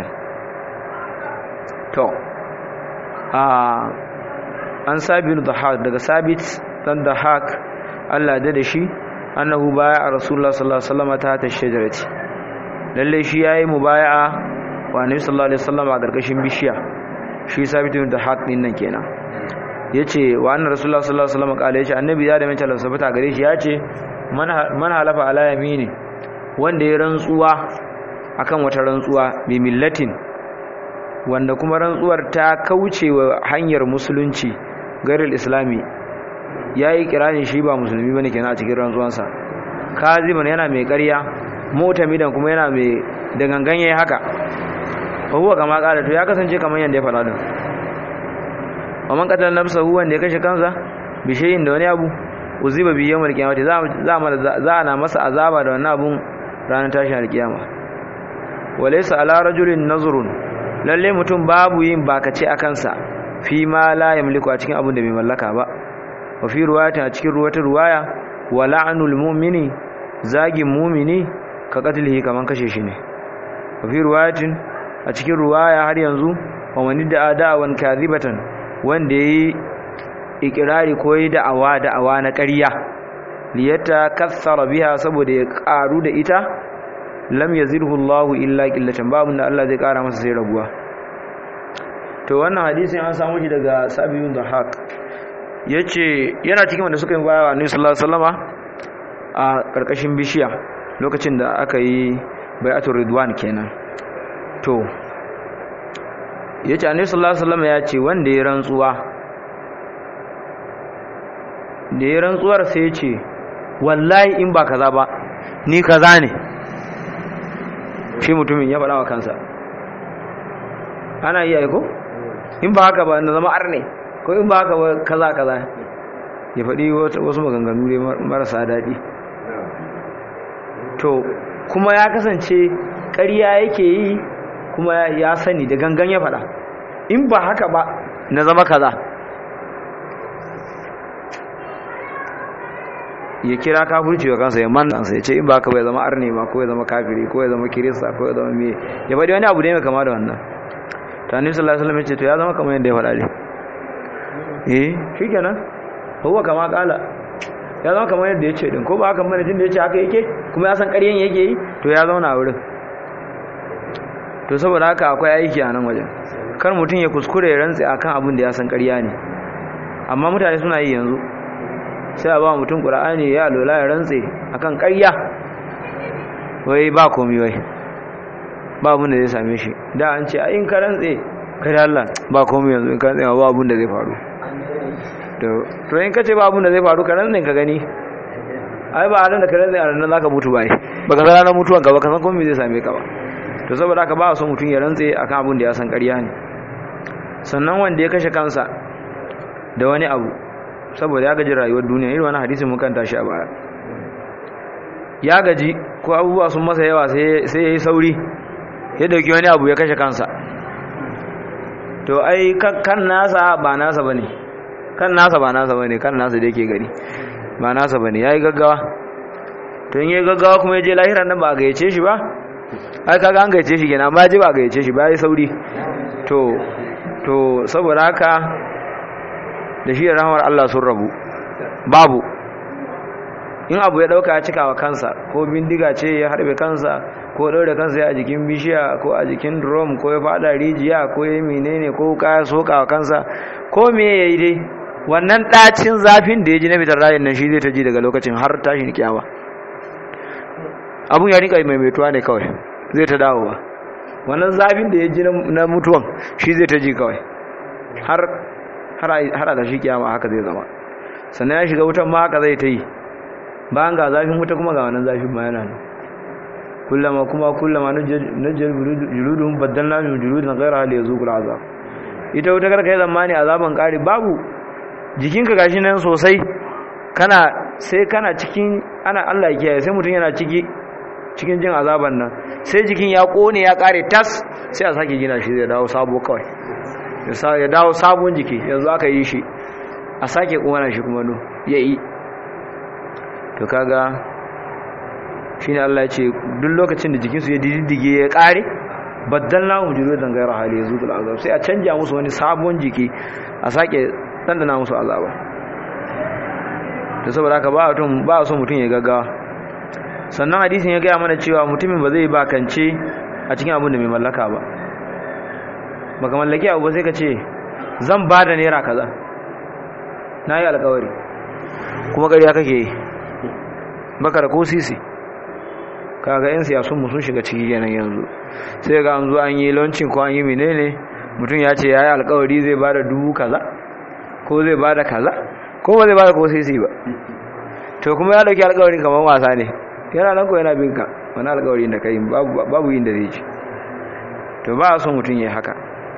to a an sabinu dhahak daga sabit dan dhahak Allah da da shi annahu baya rasulullah sallallahu alaihi wasallam ta ta shajarati lalle shi yayi mubaya'a wa annabi sallallahu alaihi wasallam a gargashin bishiya shi sabit bin dhahak din nan kenan yace wa annabi rasulullah sallallahu alaihi wasallam kale yace annabi ya da mai talan sabata gare shi yace man halafa ala yamini wanda ya rantsuwa akan wata rantsuwa bi millatin wanda kuma rantsuwar ta kauce wa hanyar musulunci gairil islami yayi kiranin shi ba musulmi bane kenan a cikin rantsuwansa kaziban yana mai ƙarya mutamidan kuma yana mai da gangan yayi haka huwa kama kala to ya kasance kamar yanda ya faɗa din wa man qatala nafsahu wanda ya kashe kansa bi shay'in da wani abu uziba bi yawmal qiyamati za za za ana masa azaba da wannan abun ranar tashin alkiyama walaysa ala rajulin nazrun lalle mutum babu yin bakace a kansa fi ma la yamliku a cikin abun da bai mallaka ba wa fi ruwayatin a cikin ruwata ruwaya wa la'anul mu'mini zagin mu'mini ka qatlihi kaman kashe shi ne wa fi ruwayatin a cikin ruwaya har yanzu wa wani da da'awan kadhibatan wanda yayi ikirari ko yi da'awa da'awa na ƙarya liyata kassara biha saboda ya ƙaru da ita lam yazidhu Allahu illa qillatan babu da Allah zai ƙara masa sai rabuwa to wannan hadisin an samu shi daga Sabiyun Dhahak yace yana cikin wanda suka yi baya wa Annabi sallallahu alaihi wasallama a karkashin bishiya lokacin da aka yi bai'atul ridwan kenan to yace Annabi sallallahu alaihi wasallama ya ce wanda ya rantsuwa da ya rantsuwar sai ya ce wallahi in ba kaza ba ni kaza ne shi mutumin ya faɗa wa kansa ana iya aiko in ba haka ba na zama arne ko in ba haka ba kaza kaza ya faɗi wasu maganganu ne marasa daɗi to kuma ya kasance ƙarya yake yi kuma ya sani da gangan ya faɗa in ba haka ba na zama kaza ya kira kafirci wa kansa ya manna ya ce in ba ka bai zama arne ma ko ya zama kafiri ko ya zama kirista ko ya zama me ya faɗi wani abu ne mai kama da wannan ta annabi sallallahu alaihi wasallam ya ce to ya zama kamar yadda ya faɗa ne eh shikenan huwa kama kala ya zama kamar yadda ya ce din ko ba haka mana da ya ce haka yake kuma ya san ƙaryen yake yi to ya zauna a wurin to saboda haka akwai aiki a nan wajen kar mutum ya kuskure ya rantse akan abin da ya san ƙarya ne amma mutane suna yi yanzu sai a ba mutum ƙura'ani ya lola ya rantse akan ƙarya wai ba komi wai ba abin da zai same shi da an ce in ka rantse ka da Allah ba komi yanzu in ka rantse ba abin da zai faru to in ka ce ba abin da zai faru ka rantse ka gani ai ba a da ka rantse a ranar za ka mutu ba ba ka zara na mutuwan ka ba ka san komi zai same ka ba to saboda haka ba a so mutum ya rantse akan abin da ya san ƙarya ne sannan wanda ya kashe kansa da wani abu saboda ya gaji rayuwar duniya irin wani hadisin mun kanta shi a baya ya gaji ko abubuwa sun masa yawa sai ya yi sauri ya dauki wani abu ya kashe kansa to ai kan nasa ba nasa bane kan nasa ba nasa bane kan nasa da yake gari ba nasa bane yayi gaggawa to in yayi gaggawa kuma ya je lahiran nan ba a gayyace shi ba ai kaga an gayyace shi kenan amma ya je ba a gayyace shi ba yayi sauri to to saboda haka da shi da rahmar Allah sun rabu babu in abu ya dauka ya cika wa kansa ko bindiga ce ya harbe kansa ko daure kansa a jikin bishiya ko a jikin drum ko ya fada rijiya ko ya menene ko kaya soka wa kansa ko me yayi dai wannan dacin zafin da ya ji na fitar rayin nan shi zai ta ji daga lokacin har tashin kiyama abun ya rika maimaituwa ne kawai zai ta dawowa wannan zafin da ya ji na mutuwan shi zai ta ji kawai har har da shi kiyama haka zai zama sannan ya shiga wutan ma haka zai ta yi bayan ga zafin wuta kuma ga wannan zafin ma yana nan kullama kuma kullama najjal juludun baddalna min juludin ghayra hal yazuqul azab ita wuta karka yi zamani azaban kare babu jikinka gashi nan sosai kana sai kana cikin ana Allah ya kiyaye sai mutum yana ciki cikin jin azaban nan sai jikin ya kone ya kare tas sai a sake gina shi zai dawo sabo kawai ya dawo sabon jiki yanzu aka yi shi a sake kona shi kuma no ya yi to kaga shi ne Allah ya ce duk lokacin da jikinsu ya diddige ya kare baddalna hum juludan ghayra hali yazudul azab sai a canja musu wani sabon jiki a sake dandana musu azaba to saboda haka ba mutum ba so mutum ya gaggawa sannan hadisin ya gaya mana cewa mutumin ba zai bakance a cikin abin da mai mallaka ba baka mallaki abu ba sai ka ce zan ba da naira kaza na yi alkawari kuma ƙarya kake yi baka da ko sisi kaga yan siyasun sun shiga ciki kenan yanzu sai ga an zo an yi launching ko an yi menene mutum ya ce ya yi alkawari zai ba da dubu kaza ko zai ba da kaza ko ba zai ba da ko sisi ba to kuma ya dauki alkawarin kamar wasa ne yana nan ko yana bin ka wani alkawarin da ka yi babu yin da zai ci to ba a son mutum ya yi haka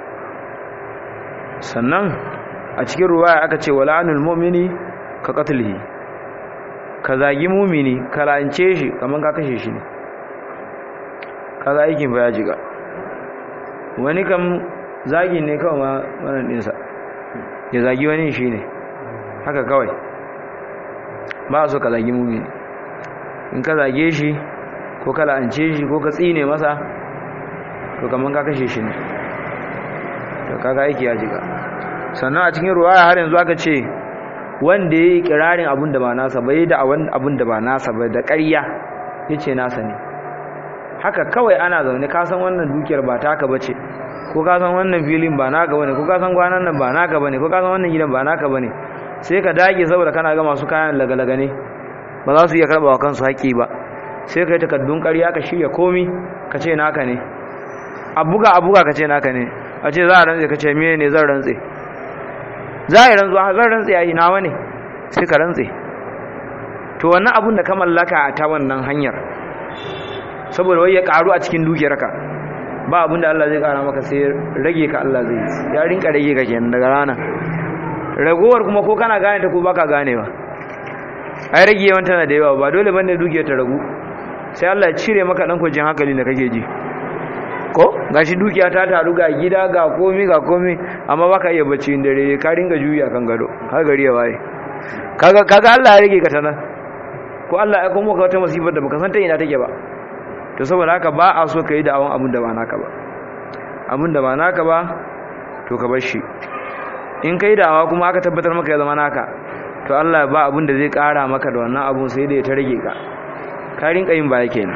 sannan a cikin ruwaya aka ce wala anul mu'mini ka qatlihi ka zagi mumini ka lance shi kamar ka kashe shi ne kaga aikin ba ya jiga wani kam zagi ne kawai ma wannan dinsa ya zagi wani shi ne haka kawai ba so ka zagi mumini in ka zage shi ko ka lance shi ko ka tsine masa to kamar ka kashe shi ne to kaga aiki ya jiga sannan a cikin ruwaya har yanzu aka ce wanda ya yi kirarin abin da ba nasa ba yi da abin da ba nasa ba da ƙarya ya ce nasa ne haka kawai ana zaune kasan wannan dukiyar ba taka ba ce ko kasan wannan filin ba naka ba ne ko kasan kwanan nan ba naka ba ne ko kasan wannan gidan ba naka ba ne sai ka dage saboda kana ga masu kayan lagalaga ne ba za su iya karɓa wa kansu haƙƙi ba sai ka yi takardun ƙarya ka shirya komi ka ce naka ne a buga a buga ka ce naka ne a ce za a rantse ka ce miye ne zan rantse za a yi rantsuwa zan rantse a yi nawa ne sai ka rantse to wannan abun da ka mallaka a ta wannan hanyar saboda wai ya karu a cikin dukiyarka ba abun da Allah zai kara maka sai rage ka Allah zai ya rinka rage ka kenan daga rana ragowar kuma ko kana gane ta ko baka gane ba ai rage yawan tana da yawa ba dole bane dukiyar ta ragu sai Allah ya cire maka dan kwajin hankali da kake ji ko gashi dukiya ta taru ga gida ga komi ga komi amma baka iya bacci dare ka ringa juya kan gado har gari ya waye kaga kaga Allah ya rage ka tana ko Allah ya kuma ka wata musibar da baka san ta ina take ba to saboda haka ba a so ka yi da'awan abin da ba naka ba abin da ba naka ba to ka bar shi in kai da'awa kuma aka tabbatar maka ya zama naka to Allah ba abin da zai kara maka da wannan abun sai da ya ta rage ka ka rinka yin baya kenan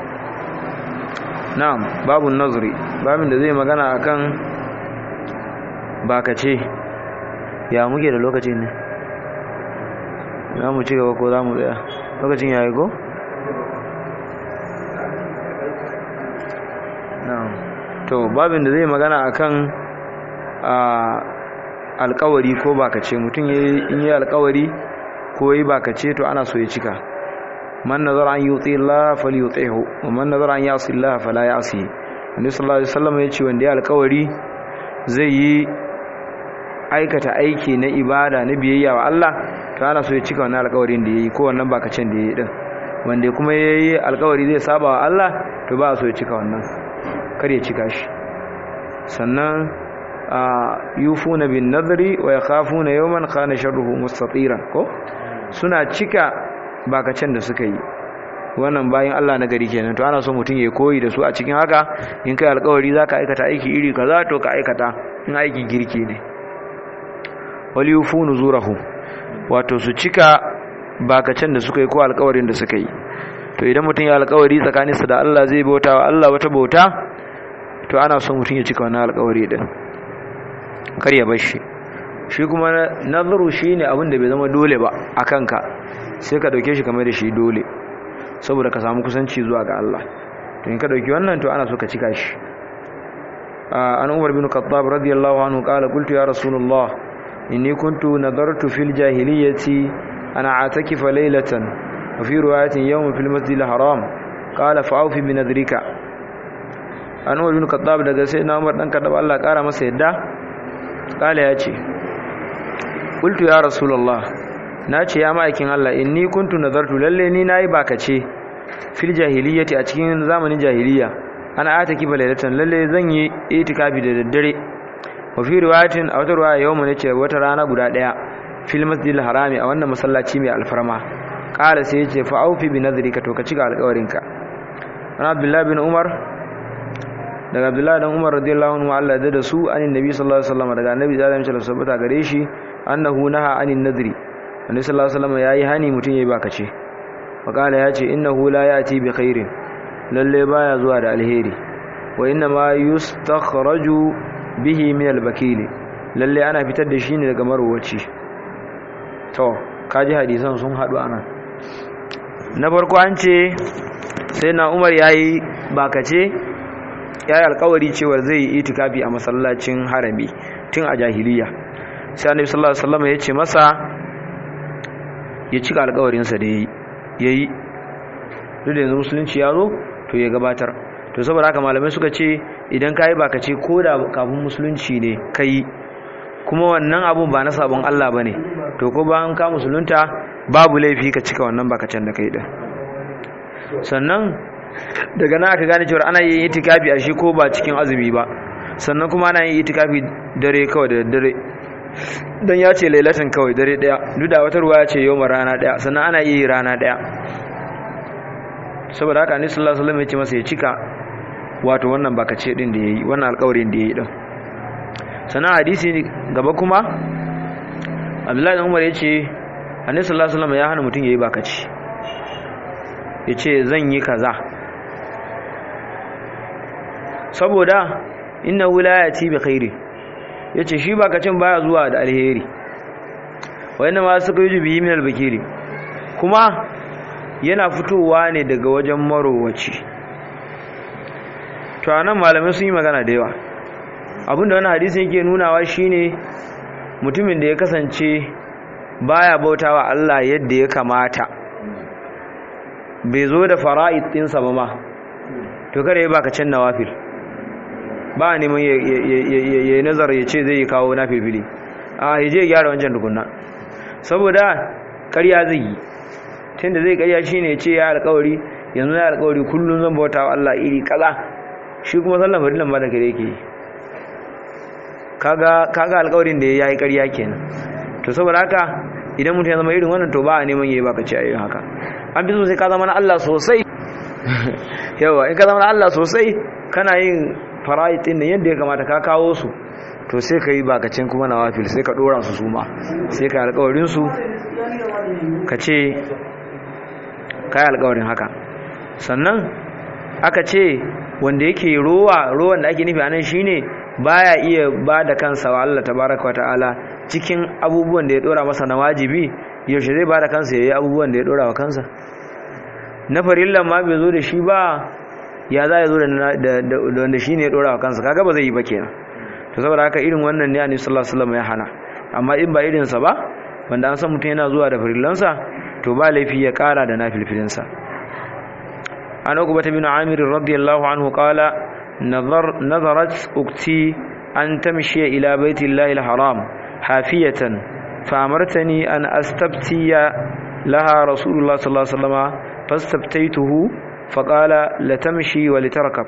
na'am babu nazari babin da zai magana akan bakace ya muke da lokacin ne za mu ci gaba ko za mu tsaya lokacin ya yi ko? na'am to babin da zai magana akan alkawari ko bakace mutum in yi alkawari ko yi bakace to ana so ya cika man nazara an yuti Allah falyutihu wa man nazara an yasi Allah fala yasi Annabi sallallahu alaihi wasallam ya ce wanda ya alƙawari zai yi aikata aiki na ibada na biyayya wa Allah to ana so ya cika wannan alƙawarin da yayi ko wannan bakacin da yayi din wanda kuma yayi alƙawari zai saba wa Allah to ba so ya cika wannan kar ya cika shi sannan yufuna bin nadri wa yakhafuna yawman kana sharruhu mustatiran ko suna cika bakacin da suka yi wannan bayan Allah na gari kenan to ana so mutum ya koyi da su a cikin haka in kai alƙawari zaka aikata aiki iri kaza to ka aikata in aikin girki ne wal yufu nuzurahu wato su cika bakacin da suka yi ko alƙawarin da suka yi to idan mutum ya alƙawari tsakaninsa da Allah zai bauta wa Allah wata bauta to ana so mutum ya cika wannan alƙawari din kar ya bar shi shi kuma nazaru shine abin da bai zama dole ba akan ka sai ka dauke shi kamar da shi dole saboda ka samu kusanci zuwa ga Allah to in ka dauki wannan to ana so ka cika shi an Umar bin Khattab radiyallahu anhu qala qultu ya rasulullah inni kuntu nadartu fil jahiliyyati ana atakifa laylatan wa fi riwayatin yawm fil masjid al haram qala fa'ufi bi nadrika an Umar bin Khattab daga sai na Umar dan Khattab Allah kara masa yadda qala ya ce qultu ya rasulullah na ce ya ma'aikin Allah inni kuntu nazartu lalle ni nayi bakace fil jahiliyyati a cikin zamanin jahiliya ana ataki balailatan lalle zan yi itikafi da daddare wa fi riwayatin a wata riwaya yawma ne ce wata rana guda daya fil masjidil harami a wannan masallaci mai alfarma qala sai yace fa aufi bi nadhrika to ka cika alƙawarinka ana abdullahi bin umar daga abdullahi dan umar radiyallahu anhu Allah da su anin nabi sallallahu alaihi wasallam daga annabi da alaihi wasallam tabbata gare shi annahu naha anin nadri annabi sallallahu alaihi wasallam yayi hani mutun yayi baka ce makala yace innahu la yati bi khairin lalle baya zuwa da alheri wa inna ma yustakhraju bihi min al-bakil lalle ana fitar da shi ne daga marwaci to kaji hadisan sun hadu anan na farko an ce sai na umar yayi bakace ya yi alkawari cewar zai yi itikafi a masallacin harami tun a jahiliya sai annabi sallallahu alaihi wasallam ya ce masa ya cika alkawarinsa da ya yi duk da yanzu musulunci ya zo to ya gabatar to saboda haka malamai suka ce idan ka yi baka ce ko da kafin musulunci ne ka yi kuma wannan abun ba na sabon Allah ba ne to ko bayan ka musulunta babu laifi ka cika wannan bakacin da ka yi ɗin sannan daga nan aka gane cewa ana yin itikafi a shi ko ba cikin azumi ba sannan kuma ana yin itikafi dare kawai da dare don ya ce lailatan kawai dare daya duk da wata ruwa ya ce yau rana daya sannan ana yi rana daya saboda haka ne sallallahu alaihi wasallam ya ce masa ya cika wato wannan bakace din da yayi wannan alƙawarin da yayi din sannan hadisi gaba kuma Abdullahi dan Umar ya ce Annabi sallallahu alaihi wasallam ya hana mutum yayi bakace ya ce zan yi kaza saboda inna wulayati bi khairi yace shi ba kacin baya zuwa da alheri wayanda ma suka yi biyi min albakiri kuma yana fitowa ne daga wajen marowaci to anan malamai sun yi magana da yawa abinda wannan hadisi yake nunawa shine mutumin da ya kasance baya bautawa Allah yadda ya kamata bai zo da fara'id ɗinsa ba ma to kada ya baka can nawafil ba neman ya yi nazar ya ce zai yi kawo na filfili a ya je gyara wancan tukunna saboda karya zai yi tun da zai karya shi ne ce ya alkawari yanzu ya alkawari kullum zan bauta wa Allah iri kaza shi kuma sallan fadilan ba da kare yake yi kaga alkawarin da ya yi karya kenan to saboda haka idan mutum ya zama irin wannan to ba a neman ya yi baka ce a yi haka an fi so sai ka zama na Allah sosai yawa in ka zama na Allah sosai kana yin fara'id din yadda ya kamata ka kawo su to sai ka yi bakacin kuma na wafil sai ka dora su suma sai ka yi alkawarin su ka ce ka yi alkawarin haka sannan aka ce wanda yake rowa rowan da ake nufi a nan shine baya iya ba da kansa wa Allah tabaraka wa ta'ala cikin abubuwan da ya dora masa na wajibi yaushe zai ba da kansa ya yi abubuwan da ya dora wa kansa na farillan ma bai zo da shi ba ya za ya zo da wanda shi ne ya dora wa kansa kaga ba zai yi ba kenan to saboda haka irin wannan ne annabi sallallahu alaihi wasallam ya hana amma in ba irinsa ba wanda an san mutum yana zuwa da farillansa to ba laifi ya kara da nafilfilinsa an uqbata bin amir radiyallahu anhu qala nazar nazarat ukti an tamshi ila baiti llahi haram hafiyatan فأمرتني أن أستبتي لها رسول الله صلى الله عليه وسلم فاستبتيته فقال لتمشي ولتركب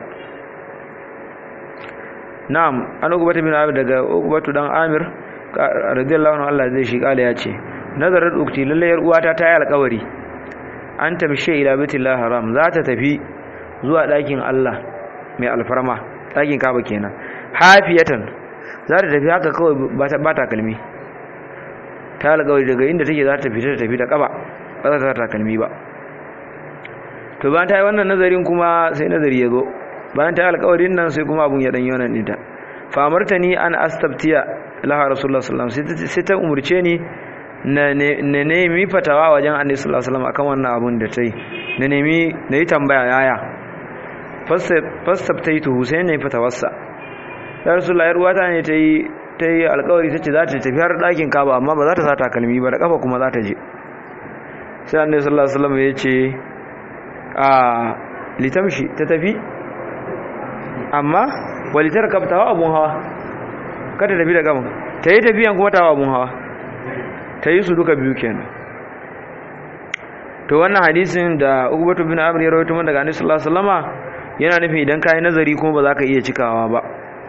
نعم أنا أقبت من عامر دقاء أقبت دان عامر رضي الله عنه الله زي شي قال ياتي نظرت أختي للي يرؤواتا تايا القوري أن تمشي إلى بيت الله حرام ذات تفي زوا لكن الله mai alfarma ɗakin kaba kenan hafiyatan za ta tafi haka kawai ba ta kalmi ta alƙawari daga inda take za ta fita ta tafi ta ƙaba ba za ta takalmi ba to bayan ta yi wannan nazarin kuma sai nazari ya zo bayan ta yi alƙawarin nan sai kuma abun ya ɗanyi wannan ɗinta famarta ni an astabtiya laha rasulullah sallallahu alaihi wasallam sai ta umurce ni na nemi fatawa wajen annabi sallallahu alaihi wasallam akan wannan abun da ta yi na nemi na yi tambaya yaya fastabtaitu sai ne fatawarsa ya rasulullah yar uwata ne ta yi ta yi alkawari ta ce za ta tafi har ɗakin kaba amma ba za ta sa takalmi ba da ƙafa kuma za ta je sai annabi sallallahu alaihi wasallam ya ce a litamshi ta tafi amma walitar ka tawa abun hawa ka ta tafi da gama ta yi tafiyan kuma tawa abun hawa ta yi su duka biyu kenan to wannan hadisin da Uqbatu bin Amr ya rawaito daga Annabi sallallahu alaihi wasallama yana nufin idan kai nazari kuma ba za ka iya cikawa ba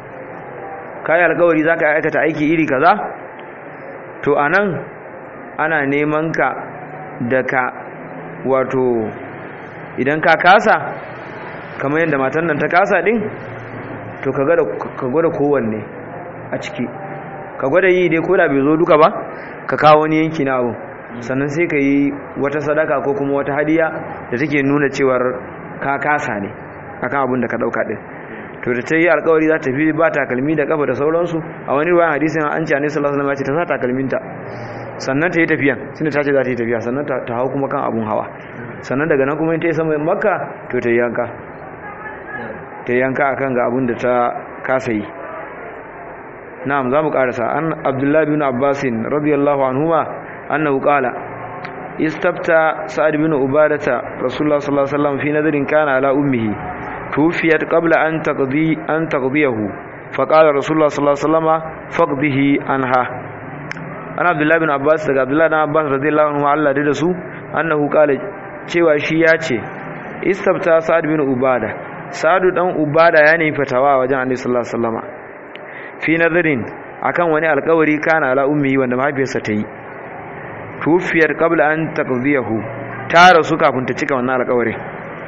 kai alƙawari za ka aikata aiki iri kaza to anan ana neman ka da ka wato idan ka kasa kamar yadda matan nan ta kasa din to ka gwada kowanne a ciki ka gwada yi dai koda bai zo duka ba ka kawo wani yanki na abu sannan sai ka yi wata sadaka ko kuma wata hadiya da take nuna cewar ka kasa ne akan abin da ka dauka din to da ta yi alkawari za ta fi ba takalmi da kafa da sauransu a wani ruwan hadisin an ce annabi sallallahu alaihi wasallam ya ce ta sa takalminta sannan ta yi tafiya shine ta ce za ta yi tafiya sannan ta hau kuma kan abun hawa sannan daga nan kuma in ta yi sama makka to ta yi yanka ta yi yanka akan ga abun da ta kasa yi na'am za mu karasa an abdullahi bin abbasin radiyallahu anhuma annahu qala istafta sa'ad bin ubadata rasulullah sallallahu alaihi wasallam fi nadirin kana ala ummihi tufiyat qabla an taqdi an taqdiyahu faqala rasulullah sallallahu alaihi wasallam faqdihi anha ana abdullahi bin abbas daga abdullahi bin abbas radiyallahu anhu Allah da su annahu qala cewa shi ya ce istafta sa'ad bin ubada sa'adu dan ubada ya nemi fatawa wajen annabi sallallahu alaihi wasallam fi nadirin akan wani alkawari kana ala ummi wanda mahaifiyarsa ta yi tufiyar qabla an taqdiyahu ta rasu kafin ta cika wannan alkawari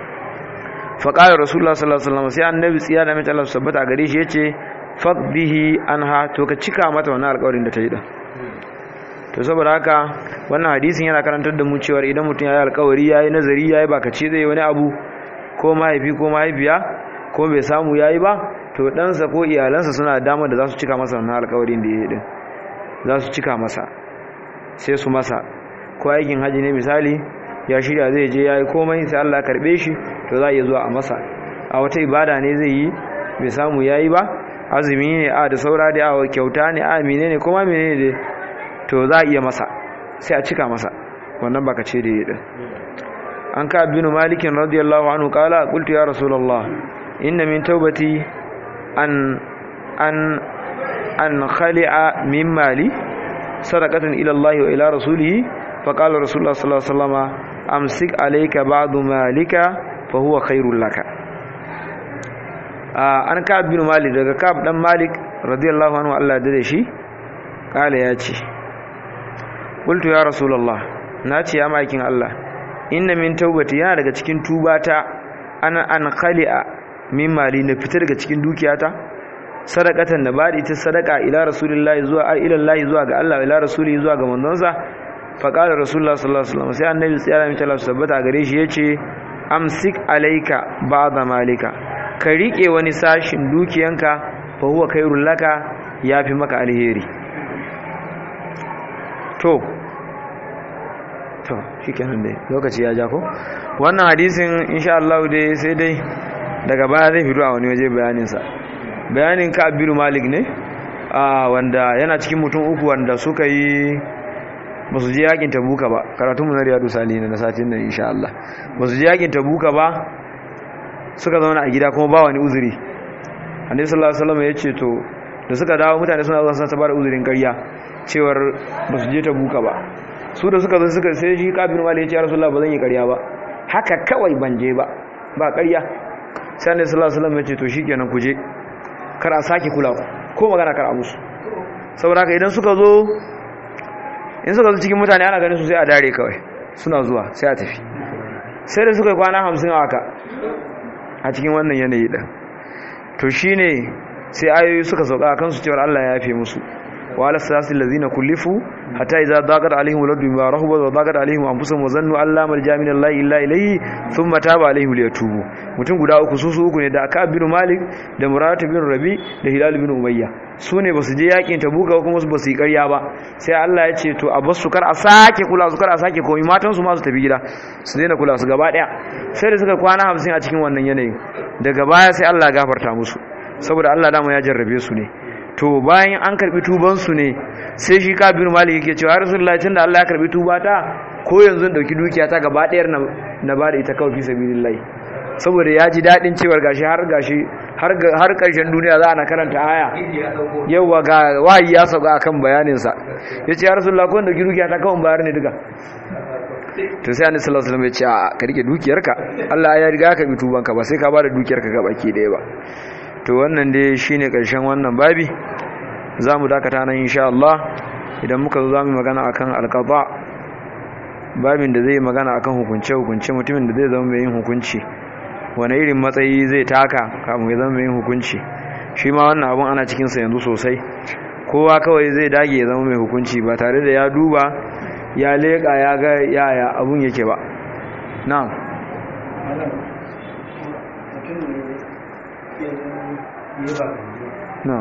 fa qala rasulullah sallallahu alaihi wasallam sai annabi tsiya da mace Allah sabbata gare shi yace faqdihi anha to ka cika mata wannan alkawarin da ta yi din to saboda haka wannan hadisin yana karantar da mu cewa idan mutum ya yi alkawari ya yi nazari ya yi bakace zai wani abu ko mahaifi ko mahaifiya ko bai samu ya yi ba to ɗansa ko iyalansa suna damar da za su cika masa wannan alkawarin da ya yi ɗin za su cika masa sai su masa ko aikin haji ne misali ya shirya zai je ya yi komai sai Allah karɓe shi to za a iya zuwa a masa a wata ibada ne zai yi bai samu ya yi ba azumi ne a da saura da a kyauta ne a mene ne kuma mene ne to za a iya masa sai a cika masa wannan baka ce da ya ɗin an ka binu malikin radiyallahu anhu kala qultu ya rasulullah inna min taubati an an an khali'a min mali sadaqatan ila Allah wa ila rasulih fa qala rasulullah sallallahu alaihi wasallam amsik alayka ba'du malika fa huwa khairul laka an ka binu malik daga kab dan malik radiyallahu anhu Allah da shi kala ya ce qultu ya rasulullah na ce ya makin Allah inna min taubati yana daga cikin tubata ana an khali'a min mali na fitar daga cikin dukiyata sadaqatan na bada ita sadaka ila rasulillahi zuwa ila Allah zuwa ga Allah ila rasuli zuwa ga manzonsa fa qala rasulullah sallallahu alaihi wasallam sai annabi tsaya mai talab sabbata gare shi yace amsik alayka ba'da malika ka rike wani sashin dukiyanka fa huwa khairul laka yafi maka alheri to to shikenan dai lokaci ya ja ko wannan hadisin insha Allah dai sai dai daga baya zai fito a wani waje bayanin sa bayanin ka abiru malik ne a wanda yana cikin mutum uku wanda suka yi ba su je yakin tabuka ba karatun mu na riyadu salihin na satin nan insha Allah ba su je yakin tabuka ba suka zauna a gida kuma ba wani uzuri annabi sallallahu alaihi wasallam ya ce to da suka dawo mutane suna zuwa suna ta bada uzurin ƙarya cewar ba su je tabuka ba su da suka zo suka sai shi kafin mali ya ce rasulullah ba zan yi ƙarya ba haka kawai ban je ba ba ƙarya sai annabi sallallahu alaihi wasallam ya ce to shikenan ku je kar a sake kula ku ko magana kar a musu saboda haka idan suka zo in suka zo cikin mutane ana ganin su sai a dare kawai suna zuwa sai a tafi sai da suka yi kwana hamsin a haka a cikin wannan yanayi ɗin to shine sai ayoyi suka sauka a kansu cewar Allah ya yafe musu وعلى الثلاث الذين كلفوا حتى إذا ضاقت عليهم الأرض بما رحبت وضاقت عليهم أنفسهم وظنوا أن لا ملجأ من الله إلا إليه ثم تاب عليهم ليتوبوا mutum guda uku su su uku ne da aka bin Malik da Murad bin Rabi da Hilal bin Umayya su ne basu je yakin Tabuka kuma su basu yi ƙarya ba sai Allah ya ce to a basu kar a sake kula su kar a sake komai matan su ma su tafi gida su daina kula su gaba daya sai da suka kwana 50 a cikin wannan yanayin daga baya sai Allah ya gafarta musu saboda Allah dama ya jarrabe su ne to bayan an karbi tubansu ne sai shi kabiru malik yake cewa rasulullahi tunda Allah ya karbi tubata ko yanzu in dauki dukiya ta gaba ɗayar na na bada ita kawai fi sabilillahi saboda ya ji dadin cewar gashi har gashi har har karshen duniya za ana karanta aya yawa ga wahayi ya sauka akan bayanin sa yace ya rasulullahi ko in dauki dukiya ta kawai bayar ne duka to sai annabi sallallahu alaihi wasallam ya ce a ka rike dukiyarka Allah ya riga ka bi tubanka ba sai ka bada dukiyarka ga baki daya ba to wannan dai shine karshen wannan babi zamu dakata nan insha Allah idan muka zo zamu magana akan alqada babin da zai magana akan hukunce hukunce mutumin da zai zama mai yin hukunci wani irin matsayi zai taka kafin ya zama mai yin hukunci shi ma wannan abun ana cikin sa yanzu sosai kowa kawai zai dage ya zama mai hukunci ba tare da ya duba ya leƙa ya ga yaya abun yake ba na'am na'am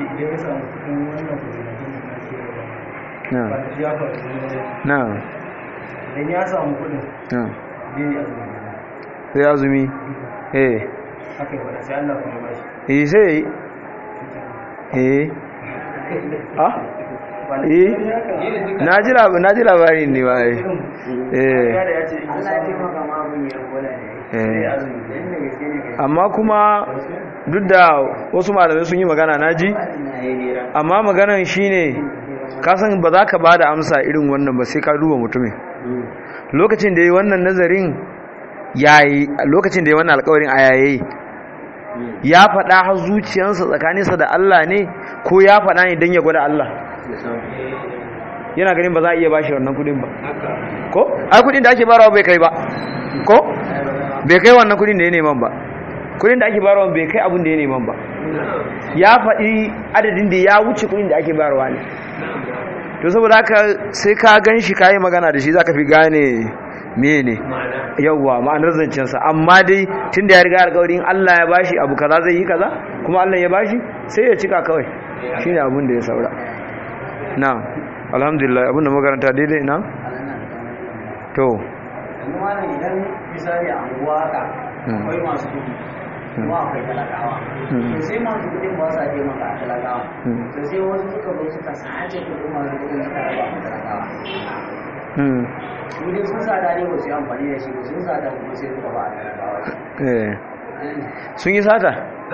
na'am idan ya samu kudin na'am zai azumi sai azumi eh haka yi wadda sai Allah kuma ba shi eh sai eh ah eh na ji labarin na ji labarin ne ba eh eh ya da ya ce in ya taimaka ma abin ya gwada ne sai eh azumi dan da gaske ne kai amma kuma duk da wasu malamai sun yi magana na ji amma maganan shine kasan ba za ka ba da amsa irin wannan ba sai ka duba mutumin lokacin da yi wannan nazarin yayi lokacin da yi wannan alkawarin a yayi ya faɗa har zuciyarsa tsakaninsa da Allah ne ko ya faɗa ne don ya gwada Allah yana ganin ba za a iya bashi wannan kudin ba ko ai kudin da ake barawa bai kai ba ko bai kai wannan kudin da ya neman ba kudin da ake barawa bai kai abin da ya neman ba ya faɗi adadin da ya wuce kudin da ake barawa ne to saboda haka sai ka gan shi kayi magana da shi za ka fi gane mene yauwa ma'anar zancensa amma dai tun da ya riga alkawarin Allah ya bashi abu kaza zai yi kaza kuma Allah ya bashi sai ya cika kawai shi ne abin da ya saura na alhamdulillah abin da makaranta daidai na to yanzu ma nan idan misali a anguwa haka Hmm. akwai masu kudi kuma akwai talakawa Hmm. to sai masu kudin ba sa taimaka a talakawa Hmm. to sai wasu suka zo suka sace kudin masu kudin suka raba a talakawa hmm, su dai sun sada ne ba su yi amfani da shi ba sun sada kuma sai suka ba a talakawa eh sun yi sata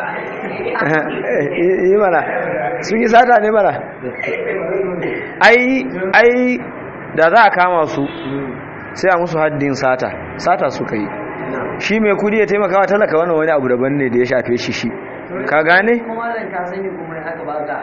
yi mana sun yi sata ne mana ai ai da za a kama su sai a musu haddin sata sata suka yi shi mai kudi ya taimaka wa talaka wannan wani abu daban ne da ya shafe shi shi ka gane kuma malam ka sani kuma aka baka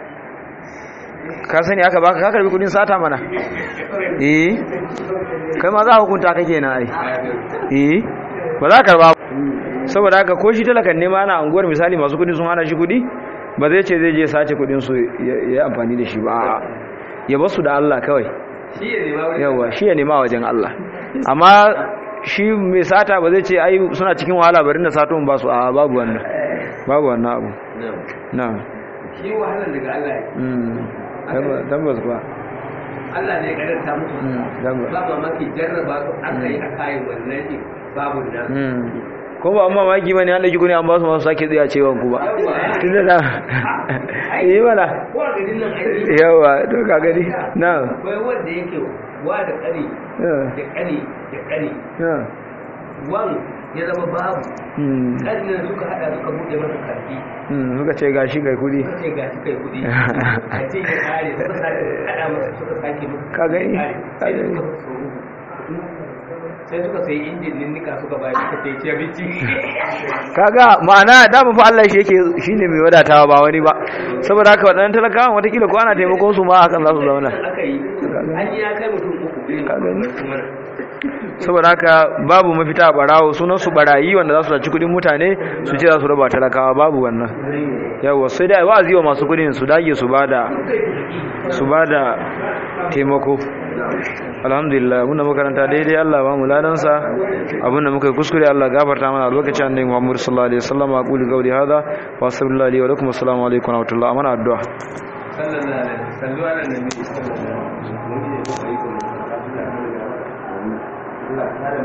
ka sani aka baka ka karbi kudin sata mana eh kai ma za a hukunta kake na ai eh ba za ka karba ba. saboda haka ko shi talakan ne ma ana anguwar misali masu kudi sun hana shi kudi ba zai ce zai je sace kudin su ya ya yi amfani da shi ba a'a. ya basu da Allah kawai yawa shi ya nema wajen Allah amma shi mai sata ba zai ce ai suna cikin wahala bari na sato in ba su a babu wannan babu wannan abu na'am shi wahalar daga Allah ne mm Tabba- tabbas ba Allah ne ya karanta musu Mm, tabbas ba mamaki jarraba su aka yi a kayan wannan ne babu nan mm ko ba amma maki bane an dauki kuni an ba su masu sake tsaya cewa ku ba tunda da yi mana ko a garin nan aiki yawa to ka gani na akwai wanda yake wa da kani da kani da kani na wan ya zama babu mm kanin nan suka hada suka buɗe masa karfi mm suka ce gashi kai kudi suka ce ga shi kai kuɗi a ce ya kare suka sake hada masa suka sake masa Ka gani? ya kare. sai Ka gani? suka so sai suka sai injin ninnika suka bayar suka sai ce abinci kaga ma'ana dama fa Allah shi yake shine mai wadatawa ba wani ba saboda haka wadannan talakawan watakila ko ana taimakon su ma hakan za su zauna aka yi an yi ya kai mutum uku irin Ka gani? kuma saboda haka babu mafita a barawo sunan su barayi wanda za su saci kudin mutane su ce za su raba talakawa babu wannan yawa sai dai wa'azi wa masu kudin su dage su bada su bada taimako alhamdulillah muna makaranta daidai Allah ba mu ladansa abinda muka yi kuskure Allah gafarta mana a lokacin annabi Muhammad sallallahu alaihi wasallam aqulu qawli hadha wa astaghfirullahi wa lakum assalamu alaikum wa rahmatullahi amana addu'a sallallahu alaihi wasallam sallu ala nabi sallallahu alaihi wasallam